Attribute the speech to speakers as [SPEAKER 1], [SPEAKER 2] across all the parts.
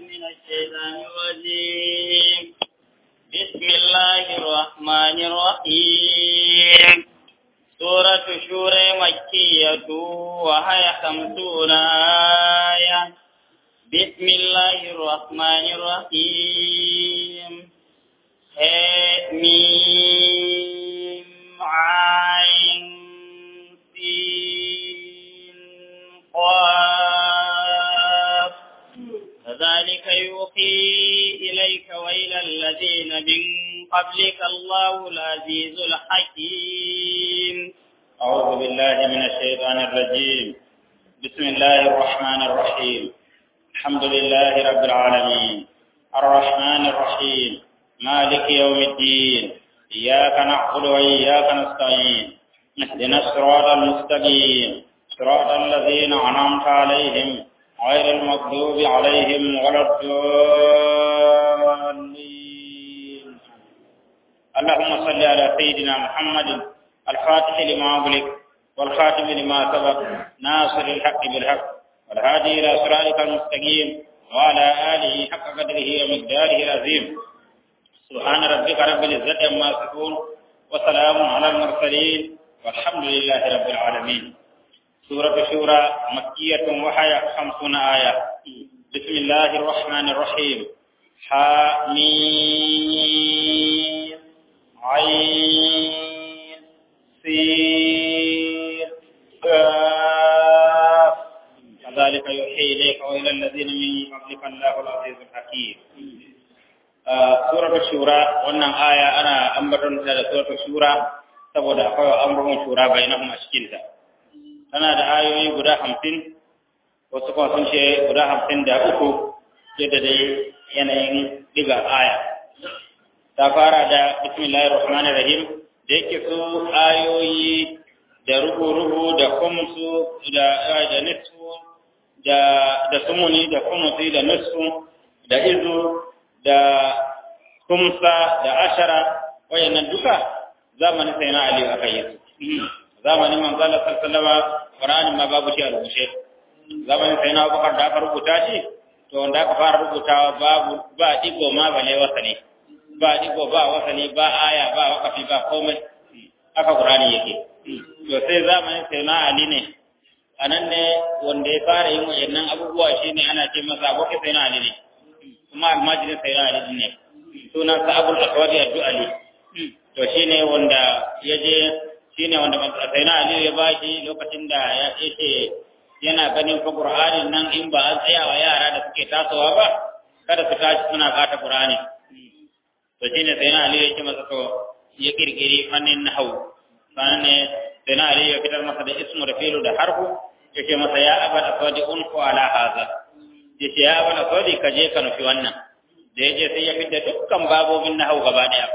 [SPEAKER 1] من الشيطان الرجيم بسم الله الرحمن الرحيم سورة شورى مكية وهي خمسون آية بسم الله الرحمن الرحيم ميم عين سين قاف كذلك يوحي إليك وإلى الذين من قبلك الله العزيز الحكيم
[SPEAKER 2] أعوذ بالله من الشيطان الرجيم بسم الله الرحمن الرحيم الحمد لله رب العالمين الرحمن الرحيم مالك يوم الدين إياك نعبد وإياك نستعين اهدنا الصراط المستقيم صراط الذين أنعمت عليهم غير المغضوب عليهم ولا الضالين اللهم صل على سيدنا محمد الفاتح لما أغلق والخاتم لما سبق ناصر الحق بالحق والهادي إلى صراطك المستقيم وعلى آله حق قدره ومقداره العظيم سبحان ربك رب العزة عما يصفون وسلام على المرسلين والحمد لله رب العالمين سورة الشورى مكية وحي خمسون آية بسم الله الرحمن الرحيم حميم عين سين كاف كذلك يوحي إليك وإلى الذين من قبلك الله العزيز الحكيم suratul shura wannan aya ana ambaton ta da suratul shura saboda akwai amrun shura bainahum a cikin ta tana da ayoyi guda 50 wasu kuma sun ce guda 53 yadda dai yanayin diga aya ta fara da bismillahir rahmanir rahim da yake su ayoyi da rubu-rubu da kumsu da da nisfu da da sumuni da kumusi da nisfu da izu da kumsa da ashara wayannan duka zamanin sai na Ali aka yi su zamanin manzo Allah sallallahu alaihi Qur'ani ma babu shi a rubuce zamanin sai na Abubakar da aka rubuta shi to wanda aka fara rubutawa babu ba digo ma bale wasali ba digo ba wasali ba aya ba wakafi ba komai aka Qur'ani yake to sai zamanin sai na Ali ne anan ne wanda ya fara yin wayannan abubuwa shine ana ce masa abokin sai na Ali ne kuma almajirin sai na Ali ne sunan sa Abul Aswad ad-Du'ali to shine wanda yaje shine wanda sai na Ali ya bashi lokacin da ya ce yana ganin fa Qur'anin nan in ba an tsaya wa yara da suke tasowa ba kada su tashi suna kata Qur'ani to shine sai na Ali ya ce masa to ya kirkiri fannin nahwu sanan ne sai na Ali ya fitar masa da ismu da fi'lu da harfu yake masa ya abal aswadi unfu ala hadha yace ya abal aswadi ka je ka nufi wannan da ya je sai ya fidda dukkan babobin na hau gaba daya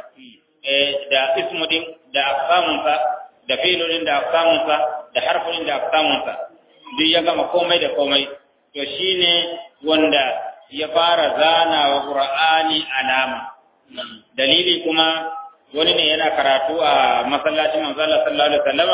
[SPEAKER 2] da ismudin da aksamunsa da filolin da aksamunsa da harfulin da aksamunsa duk ya gama komai da komai to shine wanda ya fara zana wa qur'ani alama dalili kuma wani ne yana karatu a masallacin manzo Allah sallallahu alaihi wasallama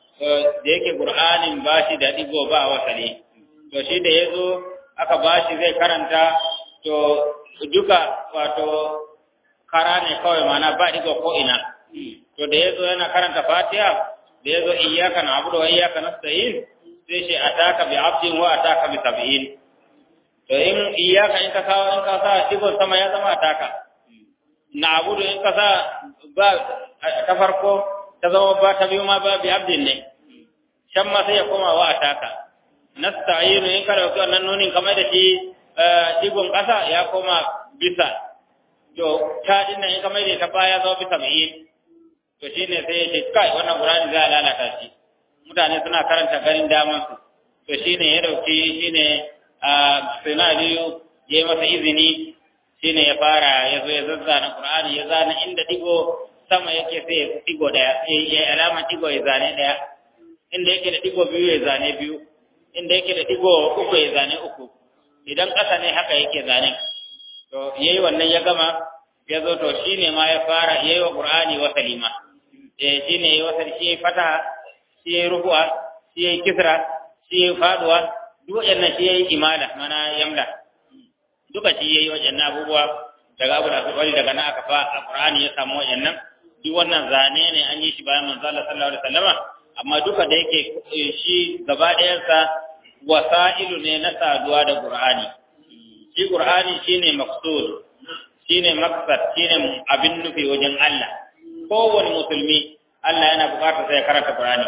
[SPEAKER 2] da yake qur'anin bashi da digo ba wasali to shi da yazo aka bashi zai karanta to duka wato kara ne kawai mana ba digo ko ina to da yazo yana karanta Fatiha da yazo iyyaka na'budu wa iyyaka nasta'in sai shi ataka bi abdin wa ataka bi sab'in to in iyyaka in ka sa in ka sa digo sama ya zama ataka na'budu in ka sa ba ta farko ta zama ba ta biyu ma ba bi abdin ne shan ma sai ya koma wa ataka nasta'inu in ka dauki wannan nunin kamar da shi digon ƙasa ya koma bisa to ta dinnan in kamar da ta baya zama bisa mai to shine sai ya ce kai wannan Qur'ani za a lalata shi mutane suna karanta garin daman su to shine ya dauki shine a Sinaliyu ya masa izini shine ya fara ya zo ya zazzana Qur'ani ya zana inda digo sama yake sai ya digo daya ya alama digo ya zane daya inda yake da digo biyu ya zane biyu inda yake da digo uku ya zane uku idan ƙasa ne haka yake zane to yayi wannan ya gama ya zo to shine ma ya fara yayi wa Qur'ani wa salima eh shine yayi wa shi fata shi yayi rubu'a shi yayi kisra shi yayi faduwa duk wannan shi yayi imala mana yamla duka shi yayi wajen abubuwa daga abu da wani daga nan aka fa a Qur'ani ya samu wajen duk wannan zane ne an yi shi bayan manzo Allah sallallahu alaihi wasallama amma duka da yake shi gaba ɗayansa wasa'ilu ne na saduwa da Qur'ani shi Qur'ani shine maqsud shine maqsad shine abin nufi wajen Allah kowane musulmi Allah yana buƙatar sai karanta Qur'ani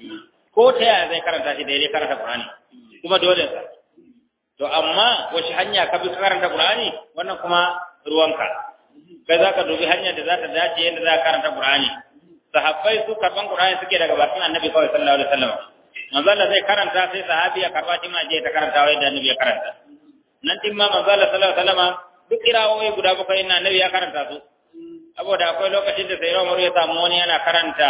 [SPEAKER 2] ko ta yaya zai karanta shi daidai karanta Qur'ani kuma dole sa to amma wace hanya ka bi karanta Qur'ani wannan kuma ruwanka kai zaka dubi hanyar da za ta dace yadda za ka karanta Qur'ani sahabbai su karban Qur'ani suke daga bakin Annabi kawai sallallahu alaihi wasallam manzo Allah zai karanta sai sahabi ya karba shi ma je ta karanta wai da Annabi ya karanta nan din ma manzo Allah sallallahu alaihi wasallam duk kirawoyi guda bakwai na Annabi ya karanta su saboda akwai lokacin da sai Umar ya samu wani yana karanta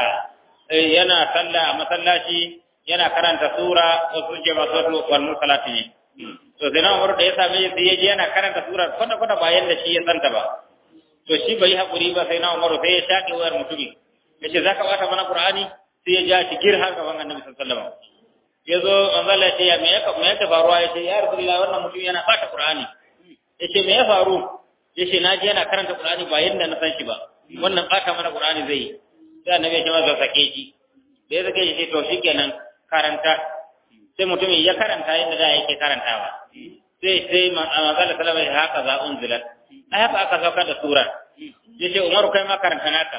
[SPEAKER 2] yana sallah a masallaci yana karanta sura wasu je masu wal mursalati ne to sai Umar da ya same shi ya je yana karanta sura kwata kwata ba yanda shi ya santa ba to shi bai hakuri ba sai na Umar sai ya shaƙe wayar mutumin yace zaka bata mana Qur'ani sai ya ja shi gir har gaban Annabi sallallahu alaihi wasallam yazo manzo Allah ya me ya me ya faruwa yace ya Rasulullah wannan mutum yana bata Qur'ani yace me ya faru yace na je yana karanta Qur'ani ba yanda na san shi ba wannan bata mana Qur'ani zai yi sai Annabi ya ce masa sake shi da ya sake shi to shikenan karanta sai mutumin ya karanta yadda da yake karantawa sai sai manzo Allah sallallahu alaihi wasallam haka za unzilat ai haka aka saukar da sura yace Umaru kai ma karanta naka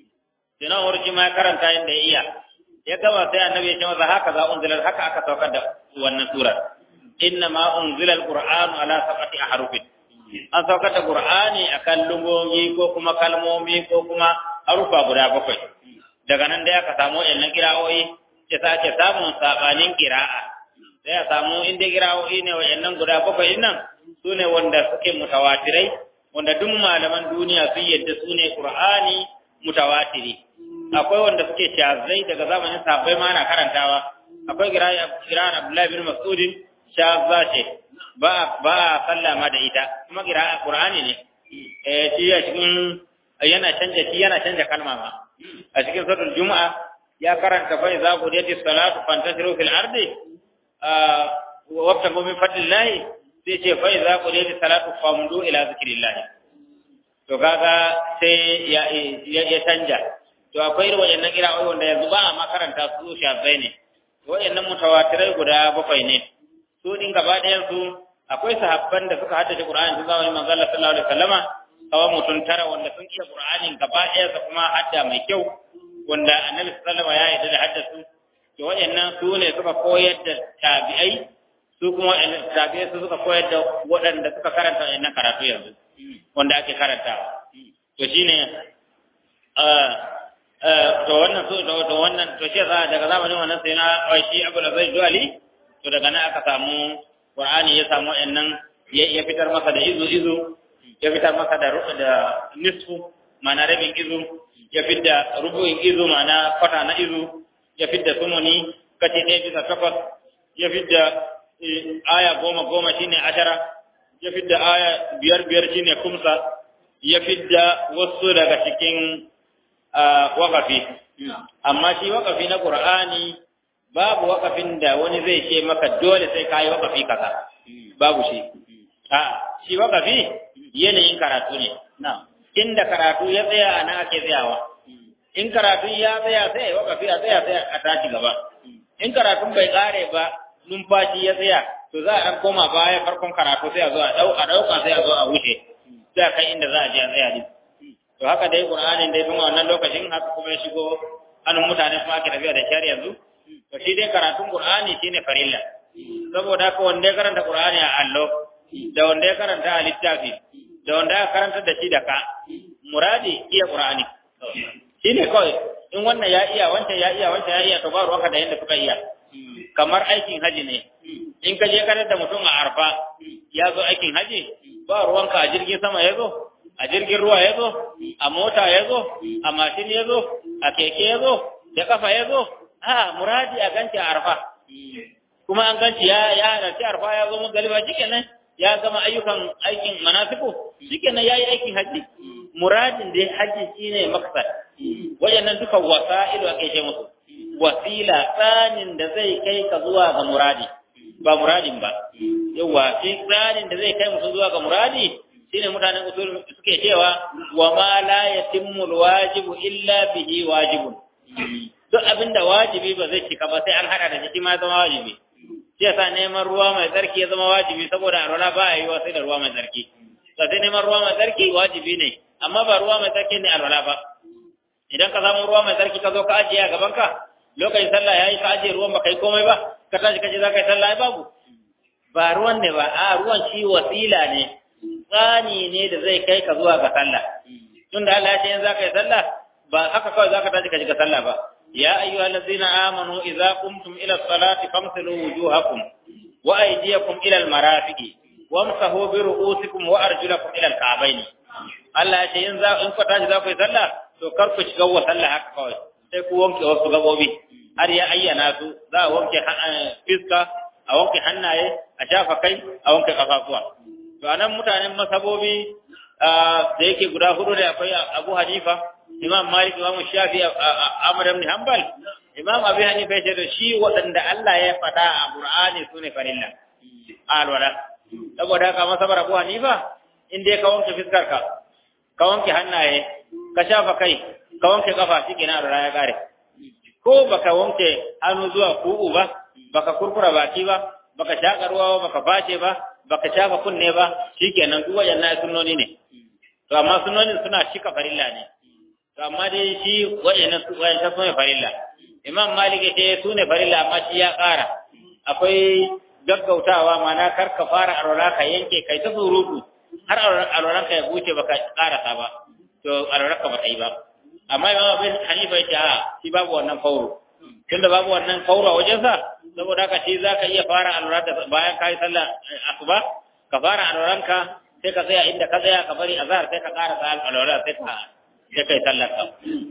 [SPEAKER 2] sai na Umaru ma karanta yadda ya iya ya gama sai annabi ya ce masa haka za unzilat haka aka saukar da wannan sura inna ma unzila alqur'anu ala sab'ati ahrufin an saukar da qur'ani akan lungomi ko kuma kalmomi ko kuma harufa guda bakwai daga nan dai aka samu wayannan kira'o'i ya sake samun sabanin kira'a sai a samu inda kira'o'i ne wayannan guda bakwai nan su ne wanda suke mutawatirai wanda duk malaman duniya sun yadda su ne qur'ani mutawatiri akwai wanda suke shazai daga zamanin sahabbai ma ana karantawa akwai kira'ar abdullahi bin mas'udin shazza ce ba ba sallama da ita kuma kira'ar qur'ani ne eh shi ya cikin yana canja shi yana canja kalma ma a cikin suratul juma'a ya karanta fa iza qudiyatis salatu fantasiru fil ardi wabtagu min fadlillahi sai ce fa iza qudiyatis salatu famdu ila zikrillah to kaga sai ya ya canja to akwai irin wayannan kira'o'i wanda yanzu ba a makaranta su shafai ne wayannan mutawatirai guda bakwai ne su din gaba ɗayan su akwai sahabban da suka haddace Qur'ani tun zamanin manzo Allah sallallahu alaihi wasallama kawai mutum tara wanda sun iya Qur'anin gaba ɗaya da kuma hadda mai kyau wanda Annabi sallallahu alaihi wasallama ya yarda da haddasu to wayannan su ne suka koyar da tabi'ai su kuma tabi'ai su suka koyar da waɗanda suka karanta wannan karatu yanzu wanda ake karantawa to shine to wannan so da wannan to shi za daga zamanin wannan sai na shi Abu Lazai Duali to daga nan aka samu Qur'ani ya samu wayannan ya fitar masa da izu izu ya fitar masa da da nisfu ma'ana rabin izu ya fitar rubu'in izu ma'ana kwata na izu ya fitar sumuni kace ɗaya bisa takwas ya fitar aya goma goma shine ashara ya fitar aya biyar biyar shine kumsa ya fitar wasu daga cikin wakafi amma shi wakafi na Qur'ani babu wakafin da wani zai ce maka dole sai kai wakafi kaza babu shi a shi wakafi yanayin karatu ne inda karatu ya tsaya ana ake tsayawa in karatu ya tsaya sai wakafi a tsaya sai a tashi gaba in karatun bai kare ba numfashi ya tsaya to za a koma baya farkon karatu sai a zo a dauka sai a zo a wuce sai a kai inda za a je a tsaya din to haka dai qur'anin dai tun wannan lokacin haka kuma ya shigo hannun mutane kuma ake tafiya da shari'a yanzu to shi dai karatun qur'ani shine farilla saboda haka wanda ya karanta qur'ani a allo da wanda ya karanta a littafi da wanda ya karanta da shi da ka muradi iya qur'ani shine kawai in wannan ya iya wancan ya iya wancan ya iya to ba ruwanka da yanda suka iya kamar aikin haji ne in ka je karar da mutum a arfa ya zo aikin haji ba ruwanka a jirgin sama ya zo a jirgin ruwa ya zo a mota ya zo a mashin ya zo a keke ya zo da kafa ya zo a muradi a ganci a arfa kuma an ganci ya ya halarci arfa ya zo mugaliba shikenan ya gama ayyukan aikin manasiku shikenan ya yi aikin haji muradin dai haji shine maksad wayannan duka wasa'ilu ake ce musu wasila tsanin da zai kai ka zuwa ga muradi ba muradin ba yawa shi tsarin da zai kai mutum zuwa ga muradi shine mutanen usul suke cewa wa ma la yatimmu alwajibu illa bihi wajibun duk abinda wajibi ba zai cika ba sai an hada da shi ma zama wajibi shi yasa neman ruwa mai tsarki ya zama wajibi saboda alwala ba a yi wa sai da ruwa mai tsarki to sai neman ruwa mai tsarki wajibi ne amma ba ruwa mai tsarki ne alwala ba idan ka samu ruwa mai tsarki ka zo ka ajiye a gaban ka lokacin sallah yayi ka ajiye ruwan baka yi komai ba ka tashi ka ce za ka yi sallah ai babu ba ruwan ne ba a ruwan shi wasila ne tsani ne da zai kai ka zuwa ga sallah tunda Allah ya ce in za ka yi sallah ba haka kawai za ka tashi ka shiga sallah ba ya ayyuhal ladzina amanu idza qumtum ila salati famsilu wujuhakum wa aydiyakum ila al marafiqi wamsahu bi ru'usikum wa arjulakum ila al ka'bayn Allah ya ce in za in ku tashi za ku yi sallah to kar ku shiga wa sallah haka kawai sai ku wanke wasu gabobi har ya ayyana su za a wanke fiska a wanke hannaye a shafa kai a wanke kafafuwa to anan mutanen masabobi da yake guda hudu da akwai Abu Hanifa Imam Malik Imam Shafi Ahmad ibn Hanbal Imam Abi Hanifa yace da shi waɗanda Allah ya faɗa a Qur'ani sune farilla alwala saboda haka masabar Abu Hanifa in dai ka wanke fiskar ka ka wanke hannaye ka shafa kai ka wanke kafa shikenan alwala ya kare ko baka wanke hannu zuwa ku'u ba baka kurkura baki ba baka shaka ruwa ba baka face ba baka shafa kunne ba shikenan duk wayannan sunnoni ne to amma sunnonin suna shika farilla ne to amma dai shi wayannan su wayannan su ne farilla imam malik ce su ne farilla amma shi ya ƙara akwai gaggautawa mana kar ka fara alwala ka yanke kai ta surutu har alwalan ka ya buce baka ƙarasa ba to alwalan ka ba ta yi ba amma imam abin hanifa ya ce a shi babu wannan fauro tunda babu wannan fauro a wajensa saboda haka shi za ka iya fara alwala da bayan ka yi sallah asuba ka fara alwalanka sai ka tsaya inda ka tsaya ka bari azhar sai ka ƙara sa alwala sai ka sai kai sallar ka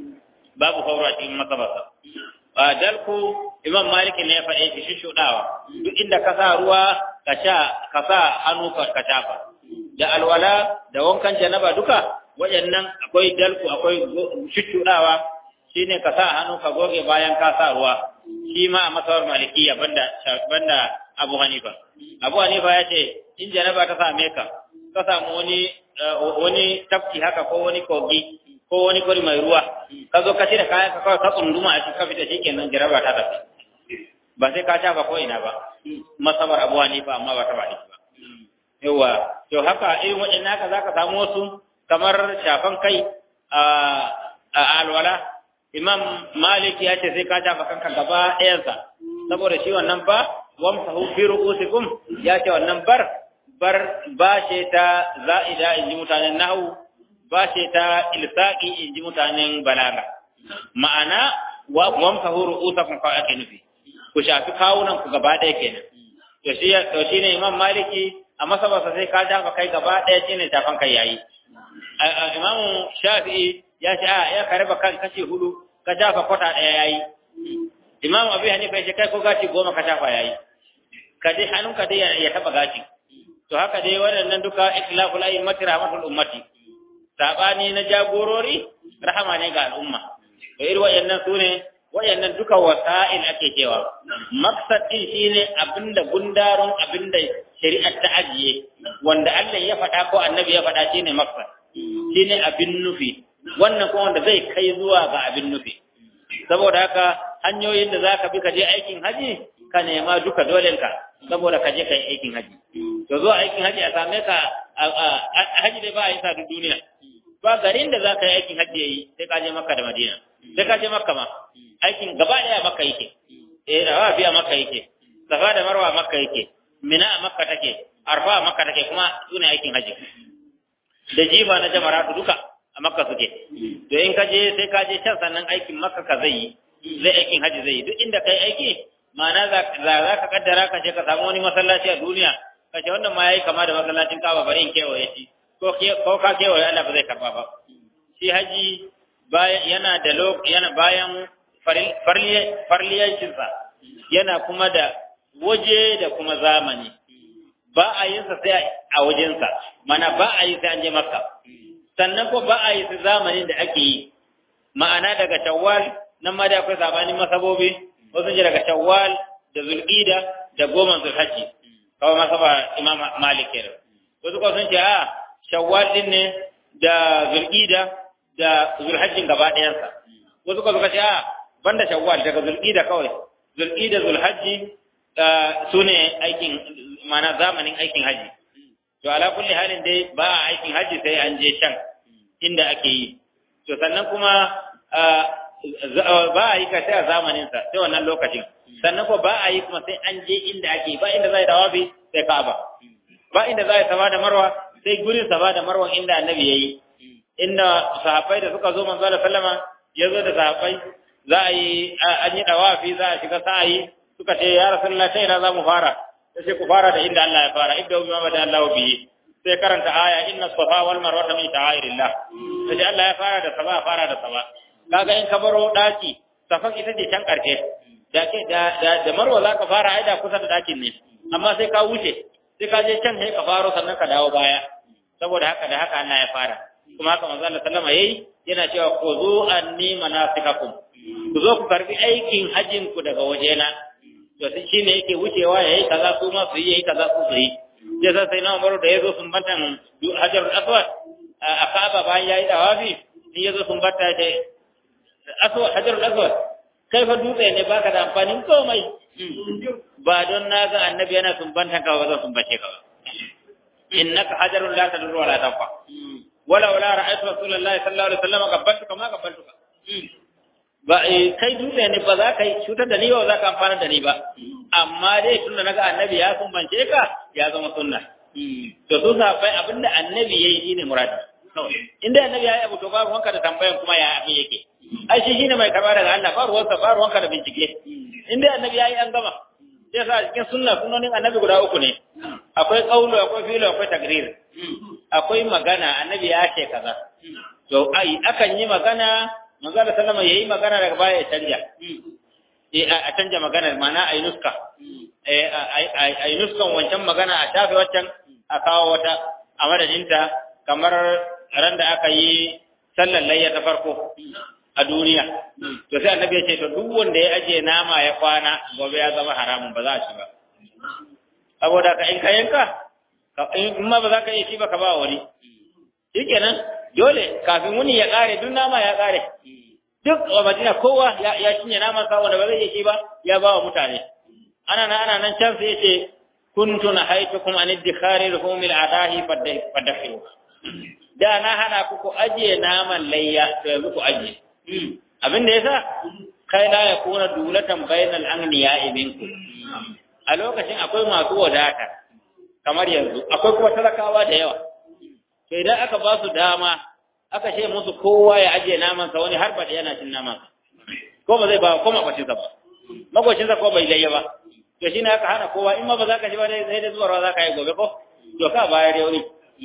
[SPEAKER 2] babu fauro a cikin masabarsa a dalku imam malik ne ya faɗe shi shuɗawa duk inda ka sa ruwa ka sha ka sa hannu ka shafa da alwala da wankan janaba duka waɗannan akwai dalku akwai shuɗawa shine ka sa hannu ka goge bayan ka sa ruwa shi ma a masawar malikiya banda banda Abu Hanifa Abu Hanifa ya ce in janaba ta same ka ka samu wani wani tafki haka ko wani kogi ko wani kori mai ruwa ka zo ka cire kayan ka kawai ka tsunduma a cikin fita shikenan janaba ta tafi ba sai ka shafa ko ina ba masabar Abu Hanifa amma ba ta ba ba yawa to haka irin waɗannan haka zaka samu wasu kamar shafan kai a alwala imam malik ya ce sai ka shafa kanka gaba ɗayansa saboda shi wannan ba wamsahu fi ru'usikum ya ce wannan bar bar ba ce ta za'ida in ji mutanen nahu ba ce ta ilsaqi in ji mutanen balaga ma'ana wamsahu ru'usakum fa ake nufi ku shafi kawunan ku gaba ɗaya kenan to shi to shine imam maliki a masabasa sai ka shafa kai gaba ɗaya shine shafan kai yayi imam shafi'i ya ce a ya karba kan kashi hudu ka shafa kwata ɗaya yayi imam abu hanifa ya ce kai ko gashi goma ka shafa yayi ka dai hannunka dai ya taba gashi to haka dai waɗannan duka ikhlaful a'immati rahmatul ummati sabani na jagorori rahama ne ga al'umma to irin wayannan sune wayannan duka wasa'il ake cewa maksad din shine abinda gundarun abinda shari'ar ta ajiye wanda Allah ya faɗa ko annabi ya faɗa shine maksad shine abin nufi wannan kuma wanda zai kai zuwa ga abin nufi saboda haka hanyoyin da zaka bi ka je aikin haji ka nema duka dolenka saboda ka je ka yi aikin haji to zuwa aikin haji a same ka haji dai ba a yi sa duk duniya ba garin da zaka yi aikin haji yayi sai ka je makka da madina sai ka je makka ma aikin gaba daya makka yake eh rawa biya makka yake safa da marwa makka yake mina a makka take arfa a makka take kuma sune aikin haji da jifa na jamaratu duka a makka suke to in ka je sai ka je can sannan aikin makka ka zai yi zai aikin haji zai yi duk inda kai aiki ma'ana za ka kaddara ka je ka samu wani masallaci a duniya ka ce wannan ma yayi kama da masallacin kaba bari in kewaye shi ko ko ka kewaye Allah ba zai karba ba shi haji bayan yana da yana bayan farliyancinsa yana kuma da waje da kuma zamani ba a yin sa sai a wajensa mana ba a yi sai an je makka sannan ko ba a yi sai zamanin da ake yi ma'ana daga shawwal nan ma da akwai sabanin masabobi wasu ji daga shawwal da zulqida da goma zulhajji kawai masaba imam malik kenan wasu ko sun ce a shawwal din ne da zulqida da zulhajjin gaba ɗayansa wasu ko suka ce a banda shawwal daga zulqida kawai zulqida zulhajji su ne aikin mana zamanin aikin haji to ala kulli halin dai ba a aikin haji sai an je can inda ake yi to sannan kuma ba a yi ka sai a zamanin sa sai wannan lokacin sannan ko ba a yi kuma sai an je inda ake ba inda zai dawabi sai Ka'aba ba inda zai safa da Marwa sai gurin safa da Marwa inda Annabi yayi inda sahabbai da suka zo manzo Allah sallama ya zo da sahabbai za a yi an yi dawafi za a shiga sa'ayi suka ce ya rasulullah ta ina za mu fara sai ku fara da inda Allah ya fara ibda bima bada Allah bihi sai karanta aya inna safa wal marwa min ta'airillah sai Allah ya fara da safa fara da safa kaga in ka baro daki safan ita ce can karshe da ke da da marwa za ka fara aida kusa da dakin ne amma sai ka wuce sai ka je can sai ka faro sannan ka dawo baya saboda haka da haka Allah ya fara kuma haka manzo Allah sallama yayi yana cewa khuzu anni manasikakum ku zo ku karbi aikin hajjin ku daga wajena to shi ne yake wucewa yayi kaza su ma su yi yayi kaza su su yi sai sai sai na Umaru da yazo sun batan Hajarul Aswad a Kaaba bayan yayi dawafi in yazo sun bata da Aswad Hajarul Aswad kai fa dutse ne baka da amfanin komai ba don na ga annabi yana sumbanta ka ba zan sumbace ka ba innaka hajarun la tadur wa la tanfa wala wala ra'aytu rasulullahi sallallahu alaihi wasallam qabbaltuka ma qabbaltuka ba kai dutse ne ba za ka yi cutar da ni ba za ka amfana da ni ba amma dai tun da naga annabi ya sumbance ka ya zama sunna to su sahabbai abinda annabi yayi shine muradi inda annabi ya yi abu to babu wanka da tambayan kuma ya abin yake ai shi shine mai karba daga Allah ba ruwansa ba ruwanka da bincike inda annabi ya yi an gama sai sa cikin sunna sunnonin annabi guda uku ne akwai qaulu akwai fi'lu akwai takrir akwai magana annabi ya ce kaza to ai akan yi magana manzo da sallama yayi magana daga baya ya canja eh a canja magana mana ayi nuska eh ayi nuskan wancan magana a shafe wancan a kawo wata a madadinta kamar ran da aka yi sallar layya ta farko a duniya to sai annabi ya ce to duk wanda ya aje nama ya kwana gobe ya zama haramun ba za a ci ba saboda ka in ka yanka in ma ba za ka yi shi ba ka ba wani shikenan dole kafin wuni ya kare duk nama ya kare duk a madina kowa ya cinye naman sa wanda ba zai yi shi ba ya ba wa mutane ana nan ana nan can sai yace kuntu nahaitukum an iddikhari lahumil adahi fadakhiru da na hana ku ku ajiye naman layya to yanzu ku ajiye abin da yasa kai la yakuna dulatan bainal agniya minkum a lokacin akwai masu wadata kamar yanzu akwai kuma talakawa da yawa to idan aka ba su dama aka ce musu kowa ya ajiye naman sa wani har ba da yana cin naman ko ba zai ba ko makwacin sa ba makwacin sa ko bai layya ba to shine aka hana kowa in ma ba za ka ji ba sai da zuwa za ka yi gobe ko to ka bayar yau ne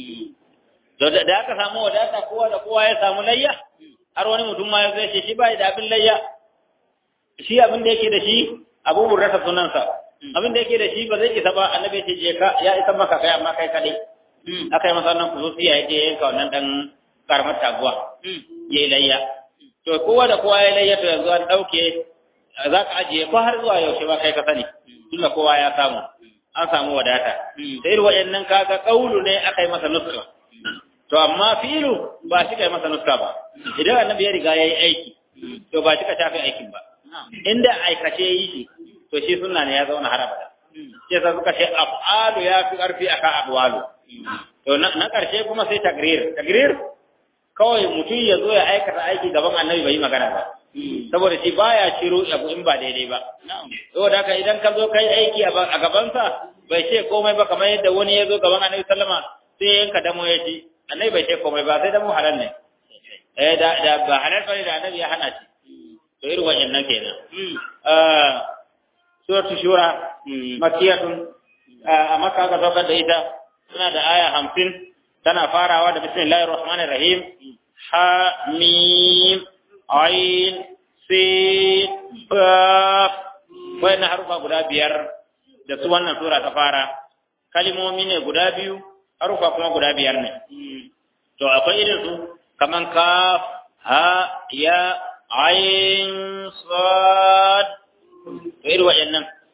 [SPEAKER 2] to da aka samu wadata kowa da kowa ya samu layya har wani mutum ma ya zai ce shi bai da abin layya shi abin da yake da shi abu burrata sunansa abin da yake da shi ba zai isa ba annabi ce je ka ya isa maka kai amma kai kadai aka yi masa wannan kuzuci ya je yanka wannan dan karamar taguwa ya yi layya to kowa da kowa ya layya to yanzu an dauke za ka ajiye ko har zuwa yaushe ba kai ka sani tunda kowa ya samu an samu wadata sai irin waɗannan kaga kaulu ne aka yi masa nuska to amma filu ba shi kai masa nuska ba idan annabi ya riga yayi aiki to ba shi ka shafi aikin ba inda aikace yi shi to shi sunna ne ya zauna har abada sai sa suka ce af'alu ya fi karfi akan aqwalu to na karshe kuma sai tagrir tagrir kawai mutum ya zo ya aikata aiki gaban annabi bai yi magana ba saboda shi baya ciro abu in ba daidai ba saboda haka idan ka zo kai aiki a gabansa bai ce komai ba kamar yadda wani ya zo gaban annabi sallama sai yanka damo ya ci annabi bai ce komai ba sai damo halal ne eh da da ba halal bane da annabi ya hana shi to irin wayannan kenan eh suratu shura makiyatun a makka ka saukar da ita suna da aya hamsin tana farawa da bismillahir rahmanir rahim ha mim ain sin qaf wayannan harufa guda biyar da su wannan sura ta fara kalimomi ne guda biyu harufa kuma guda biyar ne to akwai irin su kaman kaf ha ya ain sad to irin wayannan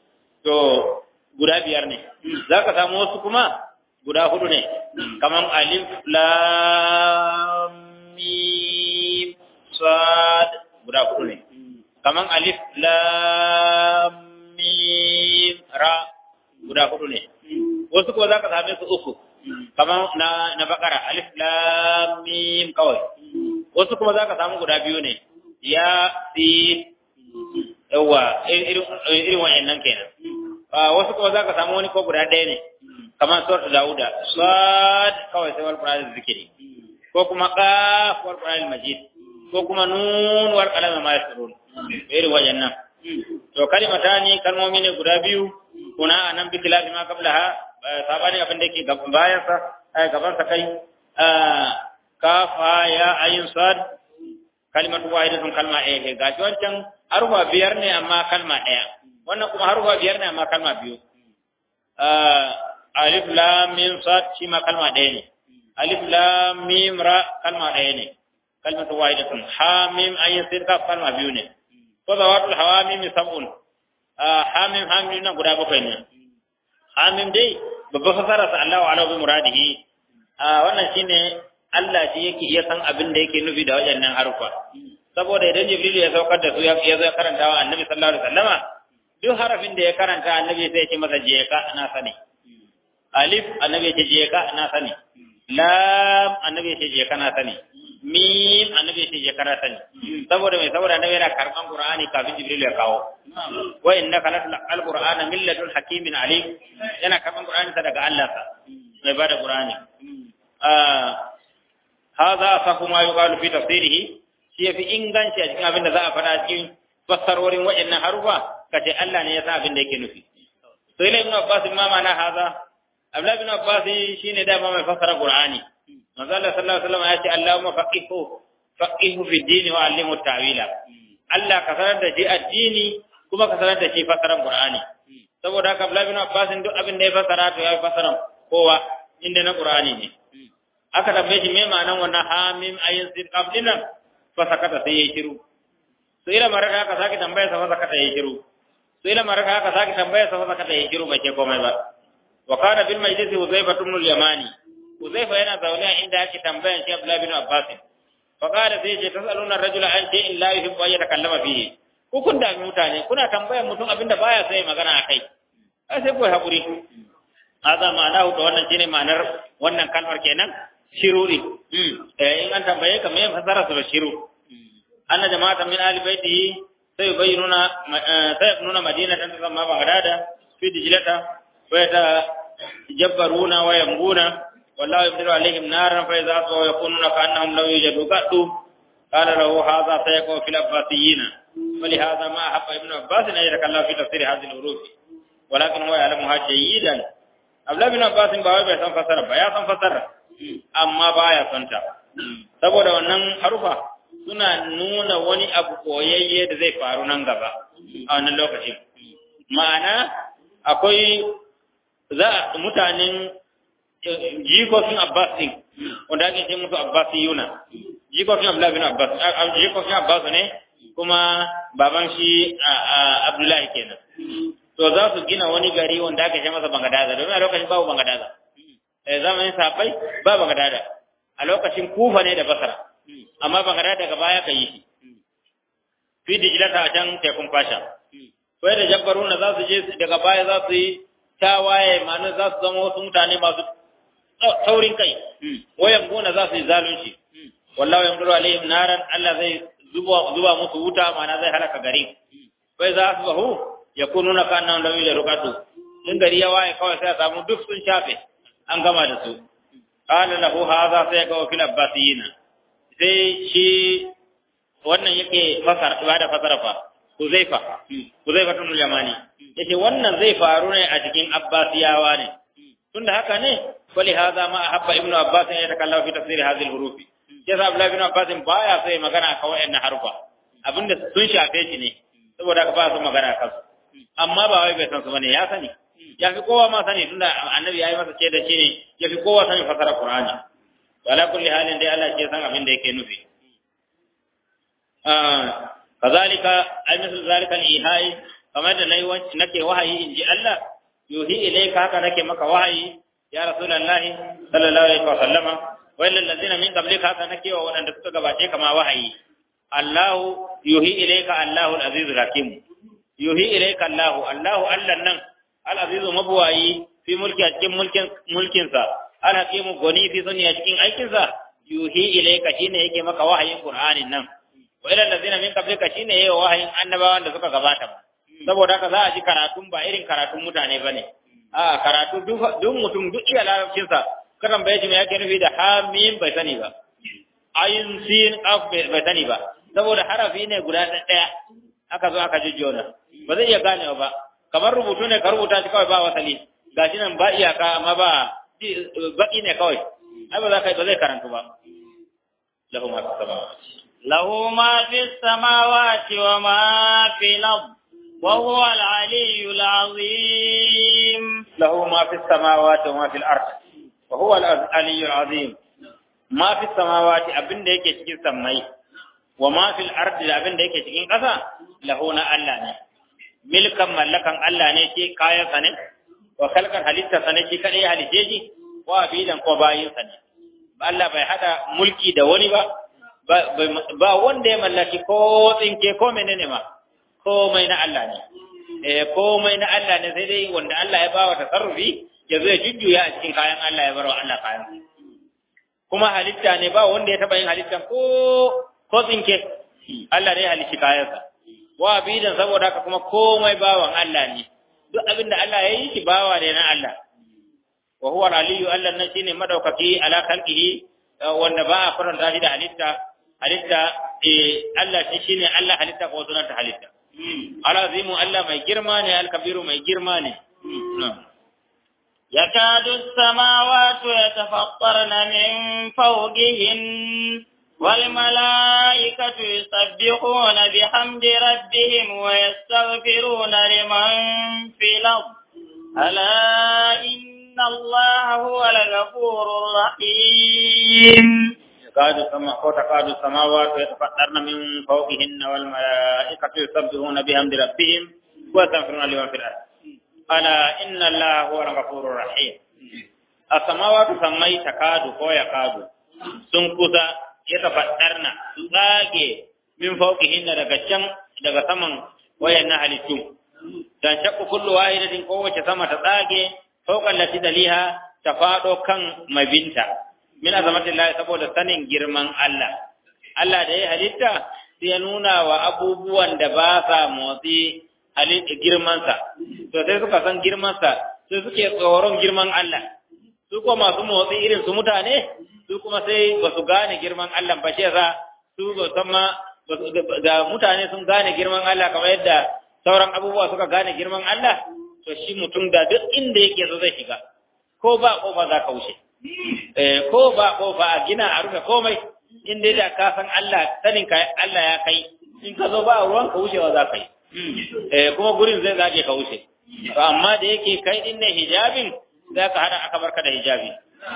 [SPEAKER 2] to guda biyar ne za ka samu wasu kuma guda hudu ne kaman alif lam mim sad guda hudu ne kaman alif lam mim ra guda hudu ne wasu kuma za ka same su uku kaman na na bakara alif lam mim kawai wasu kuma za ka samu guda biyu ne ya sin yawa irin irin wayannan kenan wasu kuma za ka samu wani ko guda ɗaya ne kamar surat Dawuda sad kawai sai wal Qur'an zikiri ko kuma qaf wal Qur'an majid ko kuma nun wal qalam ma yasrun irin wayannan to kalimatani kalmomi ne guda biyu kuna anan bi khilafi ma qablaha sabani abin da yake gaban bayan sa ai gaban sa kai kafa ya ayin sad kalimatu wahidatun kalma ɗaya gashi wancan harufa biyar ne amma kalma ɗaya wannan kuma harufa biyar ne amma kalma biyu alif lam mim sad shi ma kalma ɗaya ne alif lam mim ra kalma ɗaya ne kalmatu wahidatun ha mim ayin sin kaf kalma biyu ne to zawatul hawamim sab'un ha mim ha mim na guda bakwai ne ha mim dai babba fasara sa Allahu ala bi muradihi wannan shine Allah shi yake iya san abin da yake nufi da waɗannan harufa saboda idan Jibril ya saukar da su ya zo karanta wa Annabi sallallahu alaihi wasallama duk harafin da ya karanta Annabi sai ya ce masa je ka na sani alif Annabi ya ce je ka na sani lam Annabi ya ce je ka na sani mim Annabi ya ce je ka na sani saboda mai saboda Annabi yana karban Qur'ani kafin Jibril ya kawo wa innaka latul qur'ana min ladun hakimin alim yana karban Qur'ani daga Allah sa mai bada Qur'ani هذا أصح ما يقال في تفسيره shi yafi inganci a cikin abin da za a faɗa cikin fassarorin waɗannan harufa kace Allah ne ya sa abin da yake nufi sai la ibn Abbas ma mana haza Abdullah ibn Abbas shine da mai fassara Qur'ani manzo Allah sallallahu alaihi wasallam ya ce Allahumma faqihu faqihu fi dini wa allimhu ta'wila Allah ka sanar da shi addini kuma ka sanar da shi fassaran Qur'ani saboda haka Abdullah ibn Abbas duk abin da ya fassara to ya fassara kowa inda na Qur'ani ne aka tambaye shi me ma'anan wannan hamim ayin sin qabdinan fa sakata sai yayi shiru to ila maraka aka saki tambaya sa fa sakata yayi shiru to ila maraka aka saki tambaya sa fa sakata yayi shiru bai ce komai ba wa kana bil majlis Uzaifa ibn al-Yamani Uzaifa yana zaune inda ake tambayan shi Abdullah bin Abbas fa qala sai ce tasaluna rajula an shay'in la yuhibbu an yatakallama fihi ku kun da mutane kuna tambayan mutum abinda baya sai magana akai ai sai ku hakuri hada ma'ana to wannan shine ma'anar wannan kalmar kenan shiruri in an tambaye ka me fasara su da shiru anna jama'atan min ahli baitihi sai bayyana sai nuna madina tan zama bagdada fi dijlata wa ta jabbaruna wa yambuna wallahu yabdiru alaihim naran fa idza sawa yakununa ka annahum law yujadu qaddu qala lahu hadha sayaqu fil abbasiyyin ولهذا ما أحب ابن عباس أن يتكلم في تفسير هذه الحروف ولكن هو يعلمها جيدا Abdullahi bin Abbas ba wai bai san fasara ba ya san fasara amma baya son ta saboda wannan harufa suna nuna wani abu koyayye da zai faru nan gaba a wannan lokacin ma'ana akwai za mutanen jikokin Abbas din wanda ake ce musu Abbasiyuna jikokin Abdullahi bin Abbas jikokin Abbas ne kuma baban shi Abdullahi kenan to za su gina wani gari wanda aka ce masa Bangadaza domin a lokacin babu Bangadaza eh zamanin safai ba Bangadaza a lokacin Kufa ne da Basra amma Bangadaza daga baya ka yi shi fi dijilata a can tekun fasha sai da jabbaruna za su je daga baya za su yi tawaye ma'ana za su zama wasu mutane masu taurin kai wayan gona za su yi zalunci wallahu yamduru alaihim naran Allah zai zuba zuba musu wuta ma'ana zai halaka gari sai za su bahu yakununa ka annan lawi da rukatu in gari ya waye kawai sai a samu duk sun shafe an gama da su qala lahu hadha sai ga fil abbasiyina sai shi wannan yake fasara ibada fasara fa Huzaifa Huzaifa tun Yamani yace wannan zai faru ne a cikin Abbasiyawa ne tunda haka ne wali hadha ma ahabba ibnu Abbas ya takallama fi tafsir hadhihi al-huruf yasa Abdullah ibn Abbas baya sai magana kan wayannan harufa abinda sun shafe shi ne saboda haka ba su magana kan su amma ba wai bai san su bane ya sani ya fi kowa ma sani tunda annabi ya yi masa ce da shi ne ya fi kowa sani fasara Qur'ani wala kulli halin dai Allah ke san abin da yake nufi كذلك أي مثل ذلك الإيهاء kamar da nayi nake wahayi in ji Allah yuhi ilayka haka nake maka wahayi ya rasulullahi sallallahu alaihi wa sallama wa illal ladina min qablika haka nake wa wadanda suka gabace kama wahayi Allah yuhi ilayka Allahu al-azizul hakim yuhi ilayka Allahu Allahu Allah nan al-azizu mabwayi fi mulki a cikin mulkin mulkin sa al-hakim goni fi sunni a cikin aikin sa yuhi ilayka shine yake maka wahayin Qur'anin nan wa ilal ladina min qablika shine yayi wahayin annabawan da suka gabata ba saboda haka za a ji karatun ba irin karatun mutane bane a karatu duk mutum duk iya larabcin sa karan bai ji me yake nufi da hamim bai sani ba ayin sin af bai sani ba saboda harafi ne guda ɗaya aka zo aka jujjona ba zai iya ganewa ba kamar rubutu ne ka rubuta shi kawai ba wasali gashi nan ba iyaka amma ba baki ne kawai ai ba za ka ba zai karantu ba lahu ma fi samawati
[SPEAKER 1] له ما في السماوات وما في الأرض وهو العلي العظيم
[SPEAKER 2] له ما في السماوات وما في الأرض وهو العلي العظيم ما في السماوات abin da yake cikin sammai wa ma fil ardi da abin da yake cikin ƙasa lahu na Allah ne milkan mallakan Allah ne ke kayan sa ne wa khalqan halitta sa ne shi kadai halice shi wa abidan ko bayin sa ne Allah bai hada mulki da wani ba ba wanda ya mallaki ko tsinke ko menene ma komai na Allah ne eh komai na Allah ne sai dai wanda Allah ya bawa tasarrufi ya zo ya jujjuya a cikin kayan Allah ya bar wa Allah kayan kuma halitta ne ba wanda ya taba yin halitta ko ko tsinke Allah ne ya halitta kayansa wa bidan saboda haka kuma komai bawan Allah ne duk abin da Allah ya yi shi bawa ne na Allah wa huwa al-aliyyu Allah nan shine madaukaki ala khalqihi wanda ba a faranta shi da halitta halitta eh Allah shi shine Allah halitta ko sunan ta halitta alazimu Allah mai girma ne al-kabiru mai girma ne
[SPEAKER 1] يكاد السماوات يتفطرن من فوقهن والملائكة يسبحون بحمد ربهم ويستغفرون لمن في الأرض ألا إن الله هو الغفور الرحيم
[SPEAKER 2] تكاد السماء وتكاد السماوات يتفطرن من فوقهن والملائكة يسبحون بحمد ربهم ويستغفرون لمن في الأرض ألا إن الله هو الغفور الرحيم السماوات سمي تكاد كو يكاد سنكوسا يتفطرن tsage min fawqihin daga can daga saman wayannan halittu dan shakku kullu wahidatin kowace sama ta tsage fawqan lati daliha ta fado kan mabinta min azamatillahi saboda sanin girman Allah Allah da ya halitta sai ya nuna wa abubuwan da ba sa motsi halitta girmansa to sai suka san girmansa sai suke tsoron girman Allah su kuma masu motsi irin su mutane su kuma sai ba su gane girman Allah ba shi yasa su ba san ma ga mutane sun gane girman Allah kamar yadda sauran abubuwa suka gane girman Allah to shi mutum da duk inda yake so zai shiga ko ba kofa za ka wuce eh ko ba kofa a gina a rufe komai in dai da ka san Allah sanin ka Allah ya kai in ka zo ba ruwan ka wucewa za ka yi eh kuma gurin zai zage ka wuce to amma da yake kai din ne hijabin za ka hada aka barka da hijabi